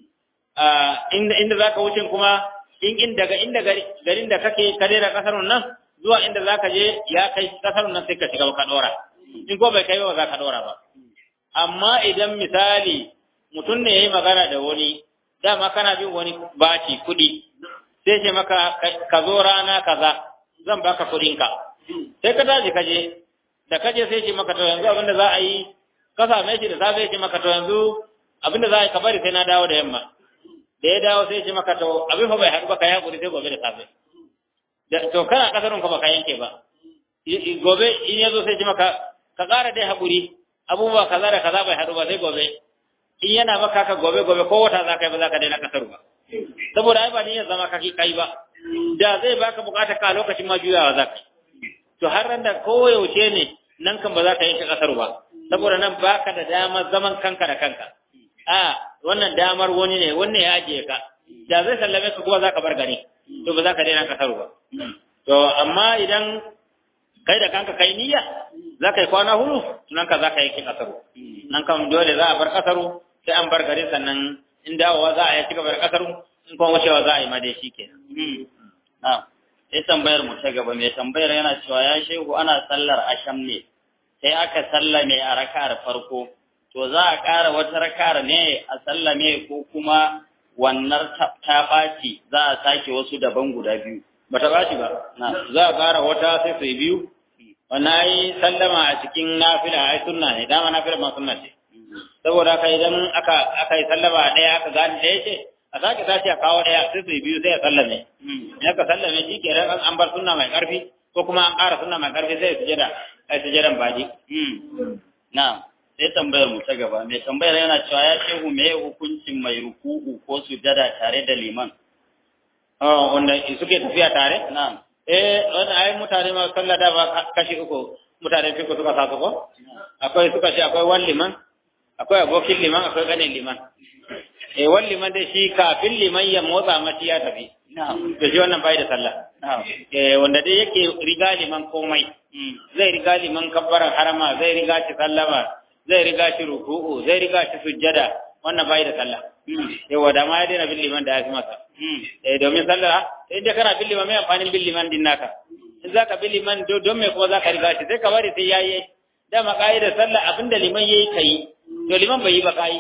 [SPEAKER 2] inda inda za ka wuce kuma in in daga inda garin da kake ka daina kasar nan zuwa inda za ka je ya kai kasar nan sai ka shiga ka dora in ko bai kai ba za ka dora ba amma idan misali mutum ne yayi magana da wani dama kana bin wani baci kuɗi sai ce maka ka zo rana kaza zan baka kuɗinka sai ka tashi ka je da ka je sai ce maka to yanzu abinda za a yi ka same shi da safe ce maka to yanzu abinda za a yi ka bari sai na dawo da yamma da ya dawo sai ce maka to abin fa bai haɗu ba ka yi haƙuri sai gobe da safe to kana kasarun ka baka yanke ba gobe in ya zo sai ce maka ka ƙara dai haƙuri abubuwa kaza da kaza bai haɗu ba sai gobe in yana maka ka gobe gobe ko wata za ka yi ba za ka daina kasar ba saboda ai ba ni ya zama kaki kai ba da zai baka bukata ka lokacin ma juyawa za ka to har ran da koyaushe ne nan kan ba za ka yanke kasar ba saboda nan baka da damar zaman kanka da kanka a wannan damar wani ne wannan ya ajiye ka da zai sallame ka kuma za ka bar gari to ba za ka daina kasar ba to amma idan kai da kanka kai niyya za ka yi kwana hudu nan ka za ka yanke kasar nan kan dole za a bar kasaru sai an bar gari sannan in dawowa za a yi cigaba da kasaru in kuma wucewa za a yi ma dai shi kenan
[SPEAKER 3] sai tambayar mu ta gaba mai tambayar yana cewa ya shehu ana sallar asham ne sai aka sallame a raka'ar farko to za a ƙara wata raka'ar ne a sallame ko kuma wannan ta ɓaci za a sake wasu daban guda biyu
[SPEAKER 2] ba ta ɓaci ba za a ƙara wata sai su biyu wannan ai sallama a cikin nafila ai sunna ne dama nafila ma sunna ce saboda haka idan aka aka yi sallama ɗaya aka gane ɗaya ce a sake sace a kawo ɗaya sai su biyu sai a sallame in aka sallame shi ke ran an bar sunna mai ƙarfi ko kuma an ƙara sunna mai ƙarfi sai sujada ai sujadan baji
[SPEAKER 3] na sai tambayar mu ta gaba mai tambayar yana cewa ya shehu me hukuncin mai ruku'u ko sujada tare da liman
[SPEAKER 2] oh wanda suke tafiya tare
[SPEAKER 3] na'am
[SPEAKER 2] eh wannan ai mutane ma sallah da ba kashi uku mutane fiko suka sa su ko akwai suka ce akwai wani liman akwai abokin liman akwai ganin liman eh wani liman dai shi kafin liman ya motsa mace ya tafi to shi wannan bai da sallah eh wanda dai yake riga liman komai zai riga liman kabbaran harama zai riga shi sallama zai riga shi ruku'u zai riga shi sujjada wannan bai da sallah yawa da ma ya daina bin liman da ya fi masa eh domin sallah sai da kana bin liman mai amfanin bin liman din naka in zaka bin liman don me kuma zaka riga shi sai ka bari sai yayi dama ka'idar sallah abinda liman yayi kai to liman bai yi ba kai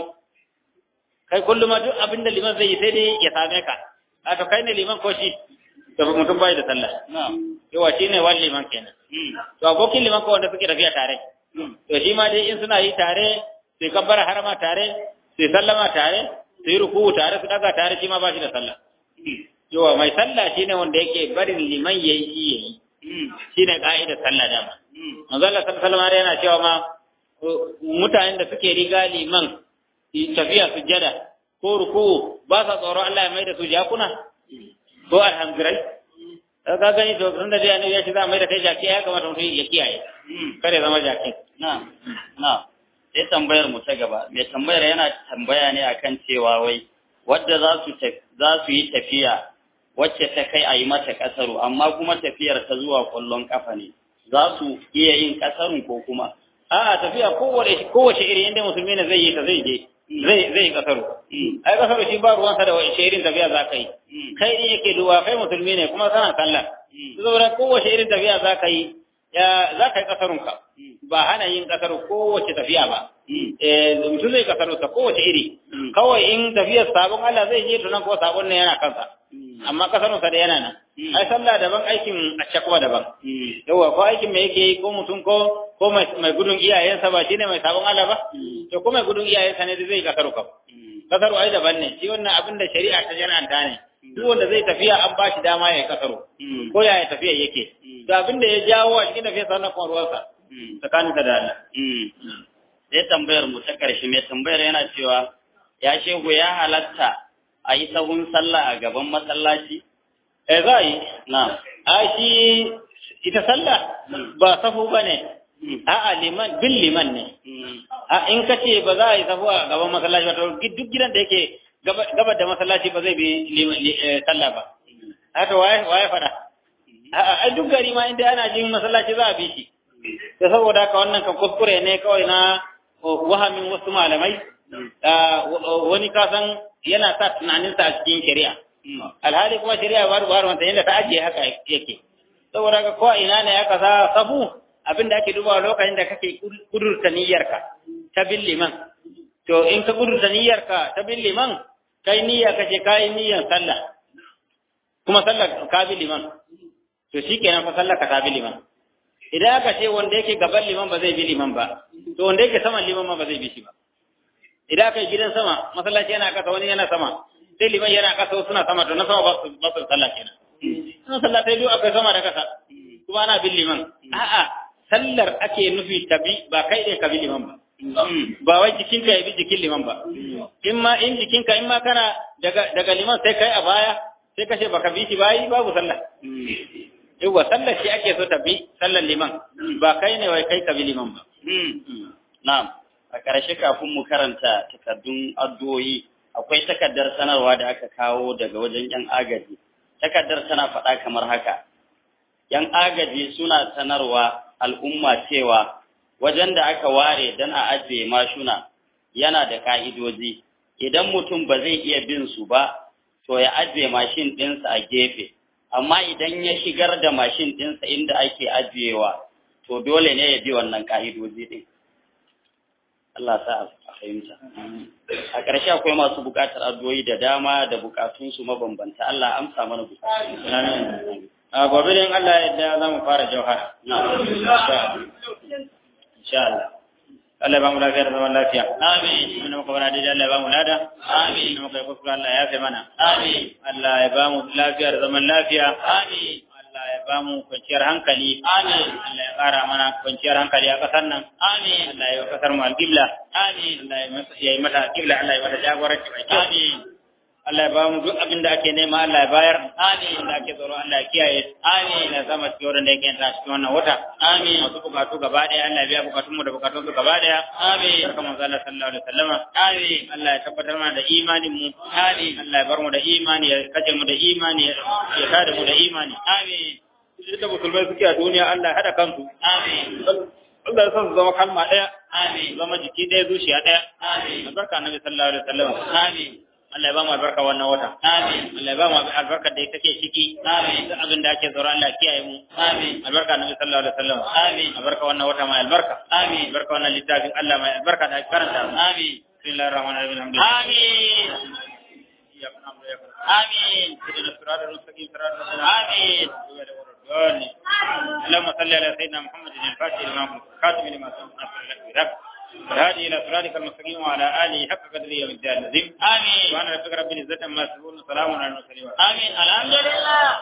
[SPEAKER 2] kai kullum ma duk abinda liman zai yi sai dai ya same ka a to kai ne liman ko shi to mutum bai da sallah yawa shi ne wani liman kenan to abokin liman ko wanda suke tafiya tare to shi ma dai in suna yi tare sai kabbara harama tare sai sallama tare sai ruku tare su daga tare shi ma ba shi da sallah yawa mai sallah shine wanda yake barin liman yayi shi yayi shine ka'idar sallah dama manzo Allah sallallahu alaihi yana cewa ma mutanen da suke riga liman tafiya sujjada ko ruku ba sa tsoro Allah ya mai da su jakuna ko alhamdulillah ka gani to tun da dai annabi ya ce za mai da kai jaki ya kamata mutum ya kiyaye kare zama jaki
[SPEAKER 3] na na sai tambayar mu ta gaba mai tambayar yana tambaya ne akan cewa wai wadda za su za su yi tafiya wacce ta kai a yi mata kasaru amma kuma tafiyar ta zuwa kwallon kafa ne za su iya yin kasarun ko kuma
[SPEAKER 2] a'a tafiya kowace kowace iri inda musulmi ne zai yi ta zai je zai zai kasaru ai kasaru shi ba ruwansa da wace irin tafiya za ka yi kai ne yake duba kai musulmi ne kuma kana sallah saboda kowace irin tafiya za ka yi ya za ka yi kasarunka ba hana yin kasaru kowace tafiya ba eh mutum zai kasaru ta kowace iri kawai in tafiyar sabon Allah zai je tunan ko sabon ne yana kansa amma kasarunsa da yana nan ai sallah daban aikin a kuma daban yawa ko aikin me yake yi ko mutum ko ko mai gudun iyayensa ba shine mai sabon Allah ba to ko mai gudun iyayensa ne zai kasaru ka kasaru ai daban ne shi wannan abin da shari'a ta jana'anta ne duk wanda zai tafiya an ba shi dama ya kasaru ko ya ya tafiya yake to abin da ya jawo a cikin tafiyar sa na kuma ruwansa tsakaninsa da Allah
[SPEAKER 3] sai tambayar mu ta karshe mai tambayar yana cewa ya shehu ya halatta a yi sahun sallah a gaban masallaci
[SPEAKER 2] eh za yi
[SPEAKER 3] na
[SPEAKER 2] a shi ita sallah ba safu ba ne a'a liman bin liman ne a in ka ce ba za a yi safu a gaban masallaci ba to duk gidan da yake gabar da masallaci ba zai bi sallah ba haka waye waye fada a duk gari ma inda ana jin masallaci za a bi shi da saboda haka wannan kan kuskure ne kawai na wahamin wasu malamai wani kasan yana sa tunaninsa a cikin shari'a alhali kuma shari'a ba ruwa wanta yadda ta ajiye haka yake saboda haka ko ina ne aka sa sabu abin da ake dubawa lokacin da kake kudurta niyyarka ta bin liman to in ka kudurta niyyarka ta bin liman kai niyya kace kai niyyar sallah kuma sallar ka bi liman to shikenan fa sallar ka ta bi liman idan aka ce wanda yake gaban liman ba zai bi liman ba to wanda yake saman liman ma ba zai bi shi ba idan aka yi gidan sama masallaci yana kasa wani yana sama sai liman yana kasa wasu suna sama to na sama ba su ba su sallah kenan sun sallah sai duk akwai sama da kasa kuma ana bin liman a'a sallar ake nufi ta bi ba kai ne ka bi liman ba ba wai jikinka ya bi jikin liman ba in ma in jikinka in ma kana daga daga liman sai kai a baya sai ka ce baka bi shi bayi babu sallah yawa sallar shi ake so ta bi sallar liman ba kai ne wai kai ka bi liman ba
[SPEAKER 3] na'am a ƙarshe kafin mu karanta takardun addu'o'i akwai takardar sanarwa da aka kawo daga wajen yan agaji takardar tana faɗa kamar haka yan agaji suna sanarwa al'umma cewa wajen da aka ware don a ajiye mashuna yana da ka'idoji idan mutum ba zai iya bin su ba to ya ajiye mashin ɗinsa a gefe amma idan ya shigar da mashin ɗinsa inda ake ajiyewa to dole ne ya bi wannan ka'idoji ɗin Allah sa a fahimta. A ƙarshe akwai masu buƙatar addu'o'i da dama da buƙatunsu mabambanta. Allah amsa mana buƙatun.
[SPEAKER 2] A gobe din Allah yadda za mu fara jauhara. Insha Allah. Allah ba mu lafiya da zaman lafiya.
[SPEAKER 3] Amin.
[SPEAKER 2] Inda muka bana daidai Allah ya ba mu lada.
[SPEAKER 3] Amin.
[SPEAKER 2] Inda muka yi kuskure Allah ya yafe mana.
[SPEAKER 3] Amin.
[SPEAKER 2] Allah ya ba mu lafiya da zaman lafiya.
[SPEAKER 3] Amin.
[SPEAKER 2] Allah ya ba mu kwanciyar hankali.
[SPEAKER 3] Amin.
[SPEAKER 2] Allah ya ƙara mana kwanciyar hankali a ƙasar nan.
[SPEAKER 3] Amin.
[SPEAKER 2] Allah ya yi wa ƙasar mu alƙibla.
[SPEAKER 3] Amin.
[SPEAKER 2] Allah ya yi mata alƙibla. Allah ya mata jagoranci mai kyau.
[SPEAKER 3] Amin.
[SPEAKER 2] Allah ya ba mu duk abin da ake nema Allah ya bayar.
[SPEAKER 3] Amin.
[SPEAKER 2] Abin da ake tsoro Allah ya kiyaye.
[SPEAKER 3] Amin.
[SPEAKER 2] Allah ya sama cikin wurin da yake yanta cikin wannan wata.
[SPEAKER 3] Amin.
[SPEAKER 2] Masu bukatu gaba ɗaya Allah ya biya bukatun mu da bukatun su gaba ɗaya.
[SPEAKER 3] Amin.
[SPEAKER 2] Barka manzo Allah sallallahu alaihi wasallama.
[SPEAKER 3] Amin.
[SPEAKER 2] Allah ya tabbatar mana da imanin mu.
[SPEAKER 3] Amin.
[SPEAKER 2] Allah ya bar mu da imani ya kace mu da imani ya ya tada mu da imani.
[SPEAKER 3] Amin.
[SPEAKER 2] Duk da musulmai suke a duniya Allah ya hada kansu.
[SPEAKER 3] Amin.
[SPEAKER 2] Allah ya sa su zama kalma ɗaya
[SPEAKER 3] Amin.
[SPEAKER 2] zama jiki ɗaya zuciya ɗaya
[SPEAKER 3] Amin.
[SPEAKER 2] albarka annabi sallallahu alaihi wasallam
[SPEAKER 3] Amin.
[SPEAKER 2] Allah ya ba mu albarka wannan wata
[SPEAKER 3] Amin.
[SPEAKER 2] Allah ya ba mu albarka da take ciki
[SPEAKER 3] Amin.
[SPEAKER 2] duk abin da ake tsoro Allah ya kiyaye mu
[SPEAKER 3] Amin.
[SPEAKER 2] albarka annabi sallallahu alaihi wasallam
[SPEAKER 3] Amin.
[SPEAKER 2] albarka wannan wata mai albarka
[SPEAKER 3] Amin.
[SPEAKER 2] albarka wannan littafin Allah mai albarka da ake karanta
[SPEAKER 3] Amin.
[SPEAKER 2] bismillahir rahmanir rahim alhamdulillah
[SPEAKER 3] Amin.
[SPEAKER 2] iyyaka na'budu wa iyyaka nasta'in
[SPEAKER 3] Amin.
[SPEAKER 2] اهدنا الصراط المستقيم صراط الذين
[SPEAKER 3] آمين.
[SPEAKER 2] آمين اللهم صل على سيدنا محمد الفاتح لما خاتم لما سبق نصر لك بالحق والهادي الى صراطك المستقيم وعلى اله حق قدره ومقداره العظيم
[SPEAKER 3] Amin.
[SPEAKER 2] سبحان ربك رب العزه عما يصفون وسلام على المرسلين
[SPEAKER 3] Amin. Alhamdulillah.